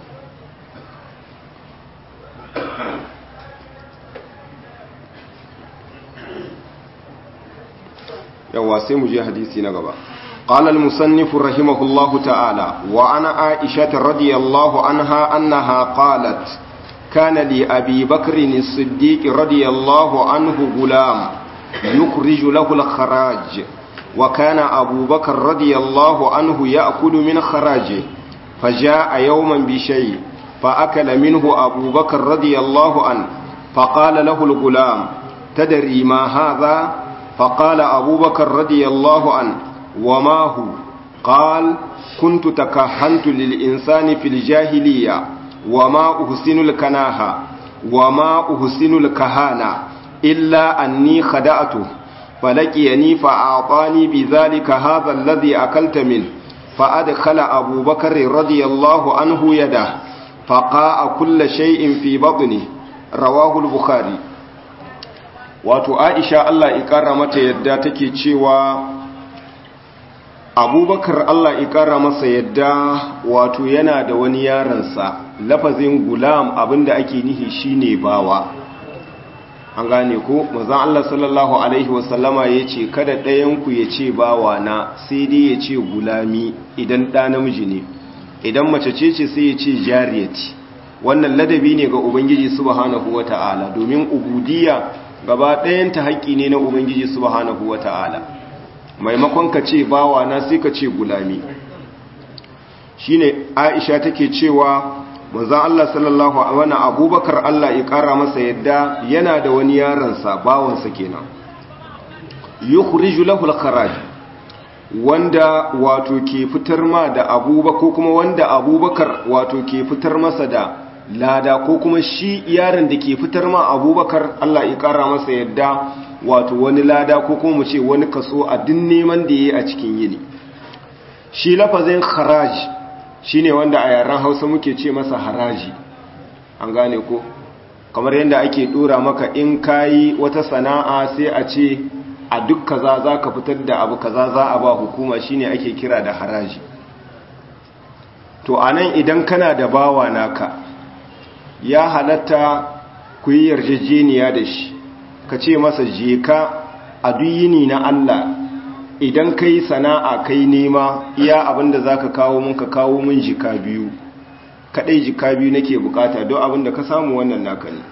yawa sai mu je hadisi na gaba قال المصنف رحمه الله تعالى وعن عائشة رضي الله عنها أنها قالت كان لأبي بكر الصديق رضي الله عنه غلام يخرج له الخراج وكان أبو بكر رضي الله عنه يأكل من خراجه فجاء يوما بشيء فأكل منه أبو بكر رضي الله عنه فقال له الغلام تدري ما هذا فقال أبو بكر رضي الله عنه وما هو قال كنت تكهنت للإنسان في الجاهلية وما أحسن الكناهة وما أحسن الكهانة إلا أني خدأته فلقيني فأعطاني بذلك هذا الذي أكلت منه فأدخل أبو بكر رضي الله عنه يده فقاء كل شيء في بطنه رواه البخاري wato aisha Allah ikara mata yadda take cewa abubakar Allah ikara masa yadda wato yana da wani yaransa lafazin gulam abinda ake nihi shine bawa an gane ko mazan Allah sallallahu alaihi wasallama ya ce kada ɗayanku ya ce bawa na sai dai ya ce gulami idan ɗa namiji ne idan mace ce ce sai ya ce jariyati wannan ladabi ne ga ubangiji subhanahu wata'ala domin ubudiyya gaba ɗayanta haƙƙi ne na ubangiji subhanahu wata'ala maimakon ka ce bawa na sai ka ce gulami shine aisha take cewa manzon Allah sallallahu alaihi wasallam abubakar Allah ya kara masa yadda yana da wani yaransa bawansa kenan yukhriju lahu al-kharaj wanda wato ke fitar ma da abubakar ko kuma wanda abubakar wato ke fitar masa da lada ko kuma shi yaron da ke fitar ma abubakar Allah ya kara masa yadda wato wani lada ko kuma mu ce wani kaso a din neman da yayi a cikin yini shi lafazin kharaj shine wanda a yaren Hausa muke ce masa haraji an gane ko kamar yadda ake dora maka in kayi wata sana'a sai a ce a duk kaza zaka fitar da abu kaza za a ba hukuma shine ake kira da haraji to anan idan kana da bawa naka ya halatta ku yi yarjejeniya da shi ka ce masa je ka a duyini na Allah idan ka yi sana'a kai nema iya abinda za ka kawo mun ka kawo mun jika biyu kaɗai jika biyu nake bukata don abinda ka samu wannan naka ne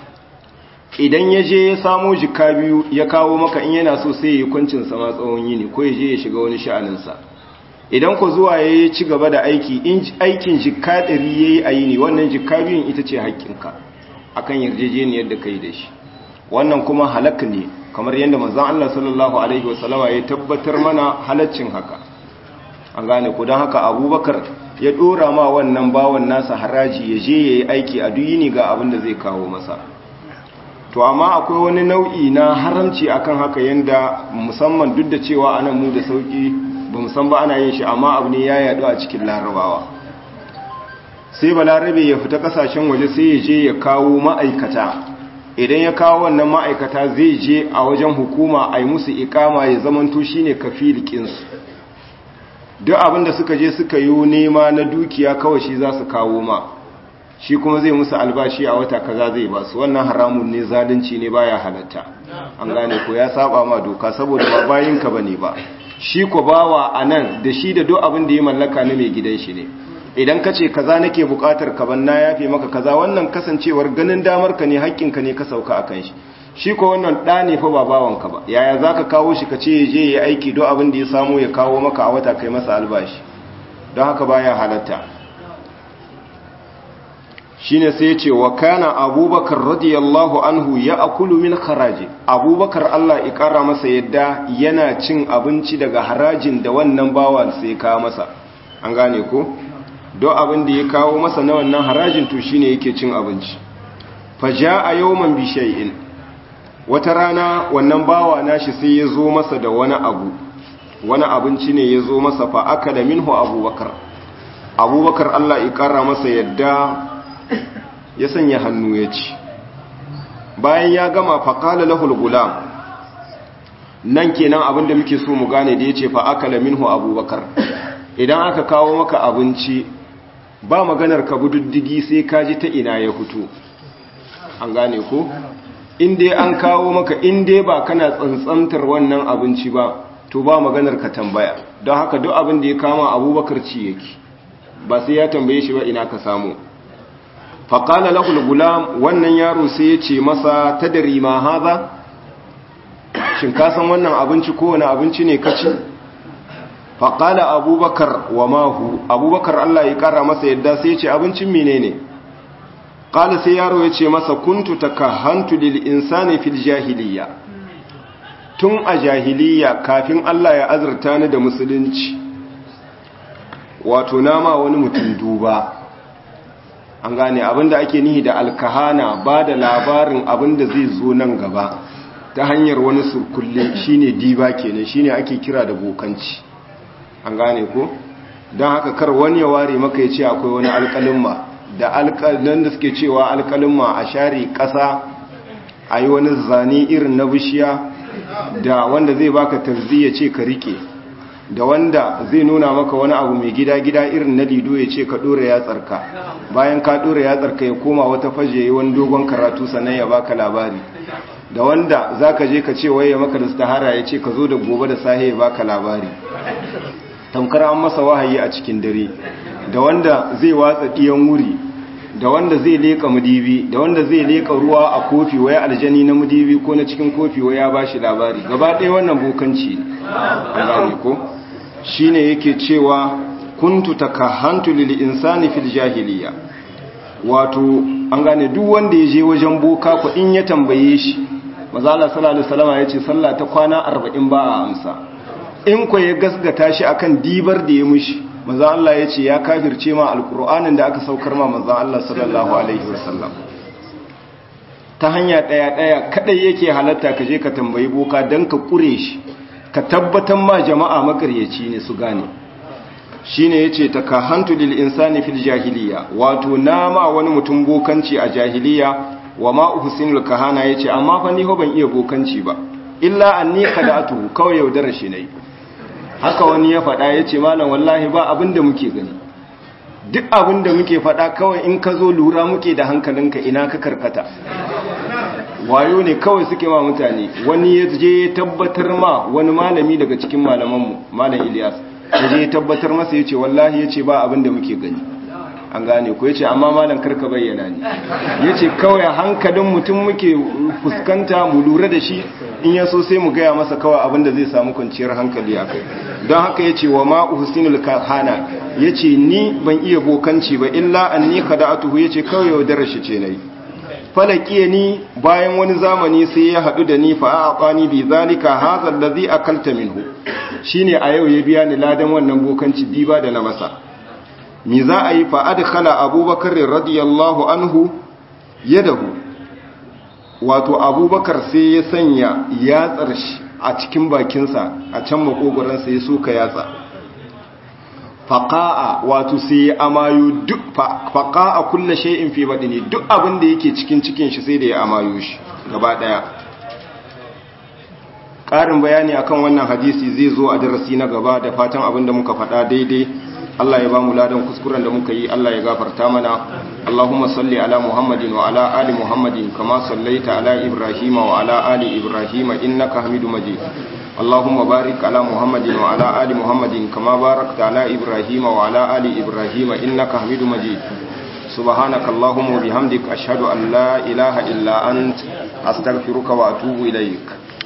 idan ya je ya samo jika biyu ya kawo maka in yana so sai ya yi kwancin sama tsawon yini ko ya je ya shiga wani sha'aninsa idan ku zuwa ya yi ci gaba da aiki in aikin jika ɗari ya yi a yini wannan jika biyun ita ce haƙƙinka akan yarjejeniyar da ka yi da shi wannan kuma halak ne kamar yadda manzon Allah sallallahu alaihi wasallama ya tabbatar mana halaccin haka an gane ku don haka abubakar ya dora ma wannan bawan nasa haraji ya je ya yi aiki a duyini ga abin da zai kawo masa to amma akwai wani nau'i na haramci akan haka yadda musamman duk da cewa ana mu da sauki ba musan ba ana yin shi amma abu ne ya yadu a cikin larabawa sai balarabe ya fita kasashen waje sai ya je ya kawo ma'aikata idan ya kawo wannan ma'aikata zai je a wajen hukuma a yi musu ikama ya zamanto shi ne kafilikinsu duk abinda suka je suka yi nema na dukiya kawai shi za su kawo ma shi kuma zai musu albashi a wata kaza zai ba su wannan haramun ne zalunci ne baya halatta an gane ko ya saba ma doka saboda ba bayinka bane ba shi ko bawa a nan da shi da duk abin da ya mallaka na mai gidan shi ne idan ka ce kaza nake bukatar ka ban na yafe maka kaza wannan kasancewar ganin damar ka ne haƙƙinka ne ka sauka a kan shi shi ko wannan ɗa ne fa ba bawanka ba yaya za ka kawo shi ka ce ya je ya aiki duk abin da ya samu ya kawo maka a wata kai masa albashi don haka baya halatta shine sai ce wa kana abubakar radiyallahu anhu ya akulu min haraji abubakar Allah ya kara masa yadda yana cin abinci daga harajin da wannan bawan sai kawo masa an gane ko don abin da ya kawo masa na wannan harajin to shine yake cin abinci faja a yawman bishai'in wata rana wannan bawa nashi sai ya zo masa da wani abu wani abinci ne ya zo masa fa aka da minhu abubakar abubakar Allah ya kara masa yadda ya sanya hannu ya ci bayan ya gama faƙala lahul gulam nan kenan abinda muke so mu gane da ya ce fa'akala minhu abubakar idan aka kawo maka abinci ba maganar ka bududdigi sai ka ji ta ina ya fito an gane ko inda an kawo maka inda ba kana tsantsantar wannan abinci ba to ba maganar ka tambaya don haka duk abin da ya kama abubakar ci yake ba sai ya tambaye shi ba ina ka samu faƙala lahul gulam wannan yaro sai ya ce masa ta dari ma haza shin kasan wannan abinci kowane abinci ne kaci faƙala abubakar wa mahu abubakar allah ya ƙara masa yadda sai ya ce abincin mine ne ƙala sai yaro ya ce masa kuntu ta kahantu lil insani fil jahiliya tun a jahiliya kafin allah ya azurta ni da musulunci wato nama wani mutum duba an gane abinda ake nihi da alkahana ba da labarin abinda zai zo nan gaba ta hanyar wani surkulle shine diba kenan shine ake kira da bokanci an gane ko don haka kar wani ya ware maka ya ce akwai wani alkalimma da alkalin da suke cewa alkalimma a share ƙasa a yi wani zane irin na bishiya da wanda zai baka tarzi ya ce ka rike da wanda zai nuna maka wani abu mai gida-gida irin na lido ya ce ka ɗora yatsarka bayan ka ɗora yatsarka ya koma wata faje yi wani dogon karatu sannan ya baka labari da wanda za ka je ka ce waye maka da stahara ya ce ka zo da gobe da sahe ya baka labari tamkar an masa wahayi a cikin dare da wanda zai watsa ɗiyan wuri da wanda zai leƙa mudibi da wanda zai leƙa ruwa a kofi waya aljani na mudibi ko na cikin kofi waya ba shi labari gaba ɗaya wannan bokanci ne ko shine yake cewa kuntu takahantu lil insani fil jahiliya wato an gane duk wanda yaje wajen boka ko in ya tambaye shi manzo Allah sallallahu alaihi wasallam yace sallah ta kwana 40 ba a amsa in ko ya gasgata shi akan dibar da ya mushi manzo Allah yace ya kafirce ma alqur'anin da aka saukar ma manzo Allah sallallahu alaihi wasallam ta hanya daya daya kadai yake halatta ka je ka tambayi boka dan ka kure shi ka tabbatar ma jama'a makaryaci ne su gane shi ne ya ce ta kahantu lil insani fil jahiliya wato nama wani mutum bokanci a jahiliya wa ma uhsinul kahana ya ce amma fa ni ho ban iya bokanci ba illa anni qada'atuhu kawai yaudara shi ne haka wani ya faɗa ya ce malam wallahi ba abin da muke gani duk abin da muke faɗa kawai in ka zo lura muke da hankalinka ina ka karkata wayo ne kawai suke ma mutane wani ya je ya tabbatar ma wani malami daga cikin malamanmu malam Ilyas ya je ya tabbatar masa ya ce wallahi ya ce ba abin da muke gani an gane ko ya ce amma malam karka bayyana ne ya ce kawai hankalin mutum muke fuskanta mu lura da shi in ya so sai mu gaya masa kawai abin da zai samu kwanciyar hankali a kai don haka ya ce wa ma uhsinul kahana ya ce ni ban iya bokanci ba illa anni kada'atuhu ya ce kawai yaudarar shi ce nayi falakiye ni bayan wani zamani sai ya haɗu da ni fa a bi zalika hadha allazi akalta minhu shine a yau ya biya ni ladan wannan bokanci diba da na masa mi za a yi fa adkhala abubakar radiyallahu anhu yadahu wato abubakar sai ya sanya yatsar shi a cikin bakinsa a can makogoransa ya soka yatsa faƙa'a wato sai ya amayo duk faƙa'a kulle shay'in fi badini duk abin da yake cikin cikin shi sai da ya amayo shi gaba daya ƙarin bayani akan wannan hadisi zai zo a darasi na gaba da fatan abin da muka faɗa daidai Allah ya ba mu ladan kuskuren da muka yi Allah ya gafarta mana Allahumma salli ala Muhammadin wa ala ali Muhammadin kama sallaita ala Ibrahim wa ala ali Ibrahim innaka Hamidum Majid اللهم بارك على محمد وعلى آل محمد كما باركت على إبراهيم وعلى آل إبراهيم إنك حميد مجيد سبحانك اللهم وبحمدك أشهد أن لا إله إلا أنت أستغفرك وأتوب إليك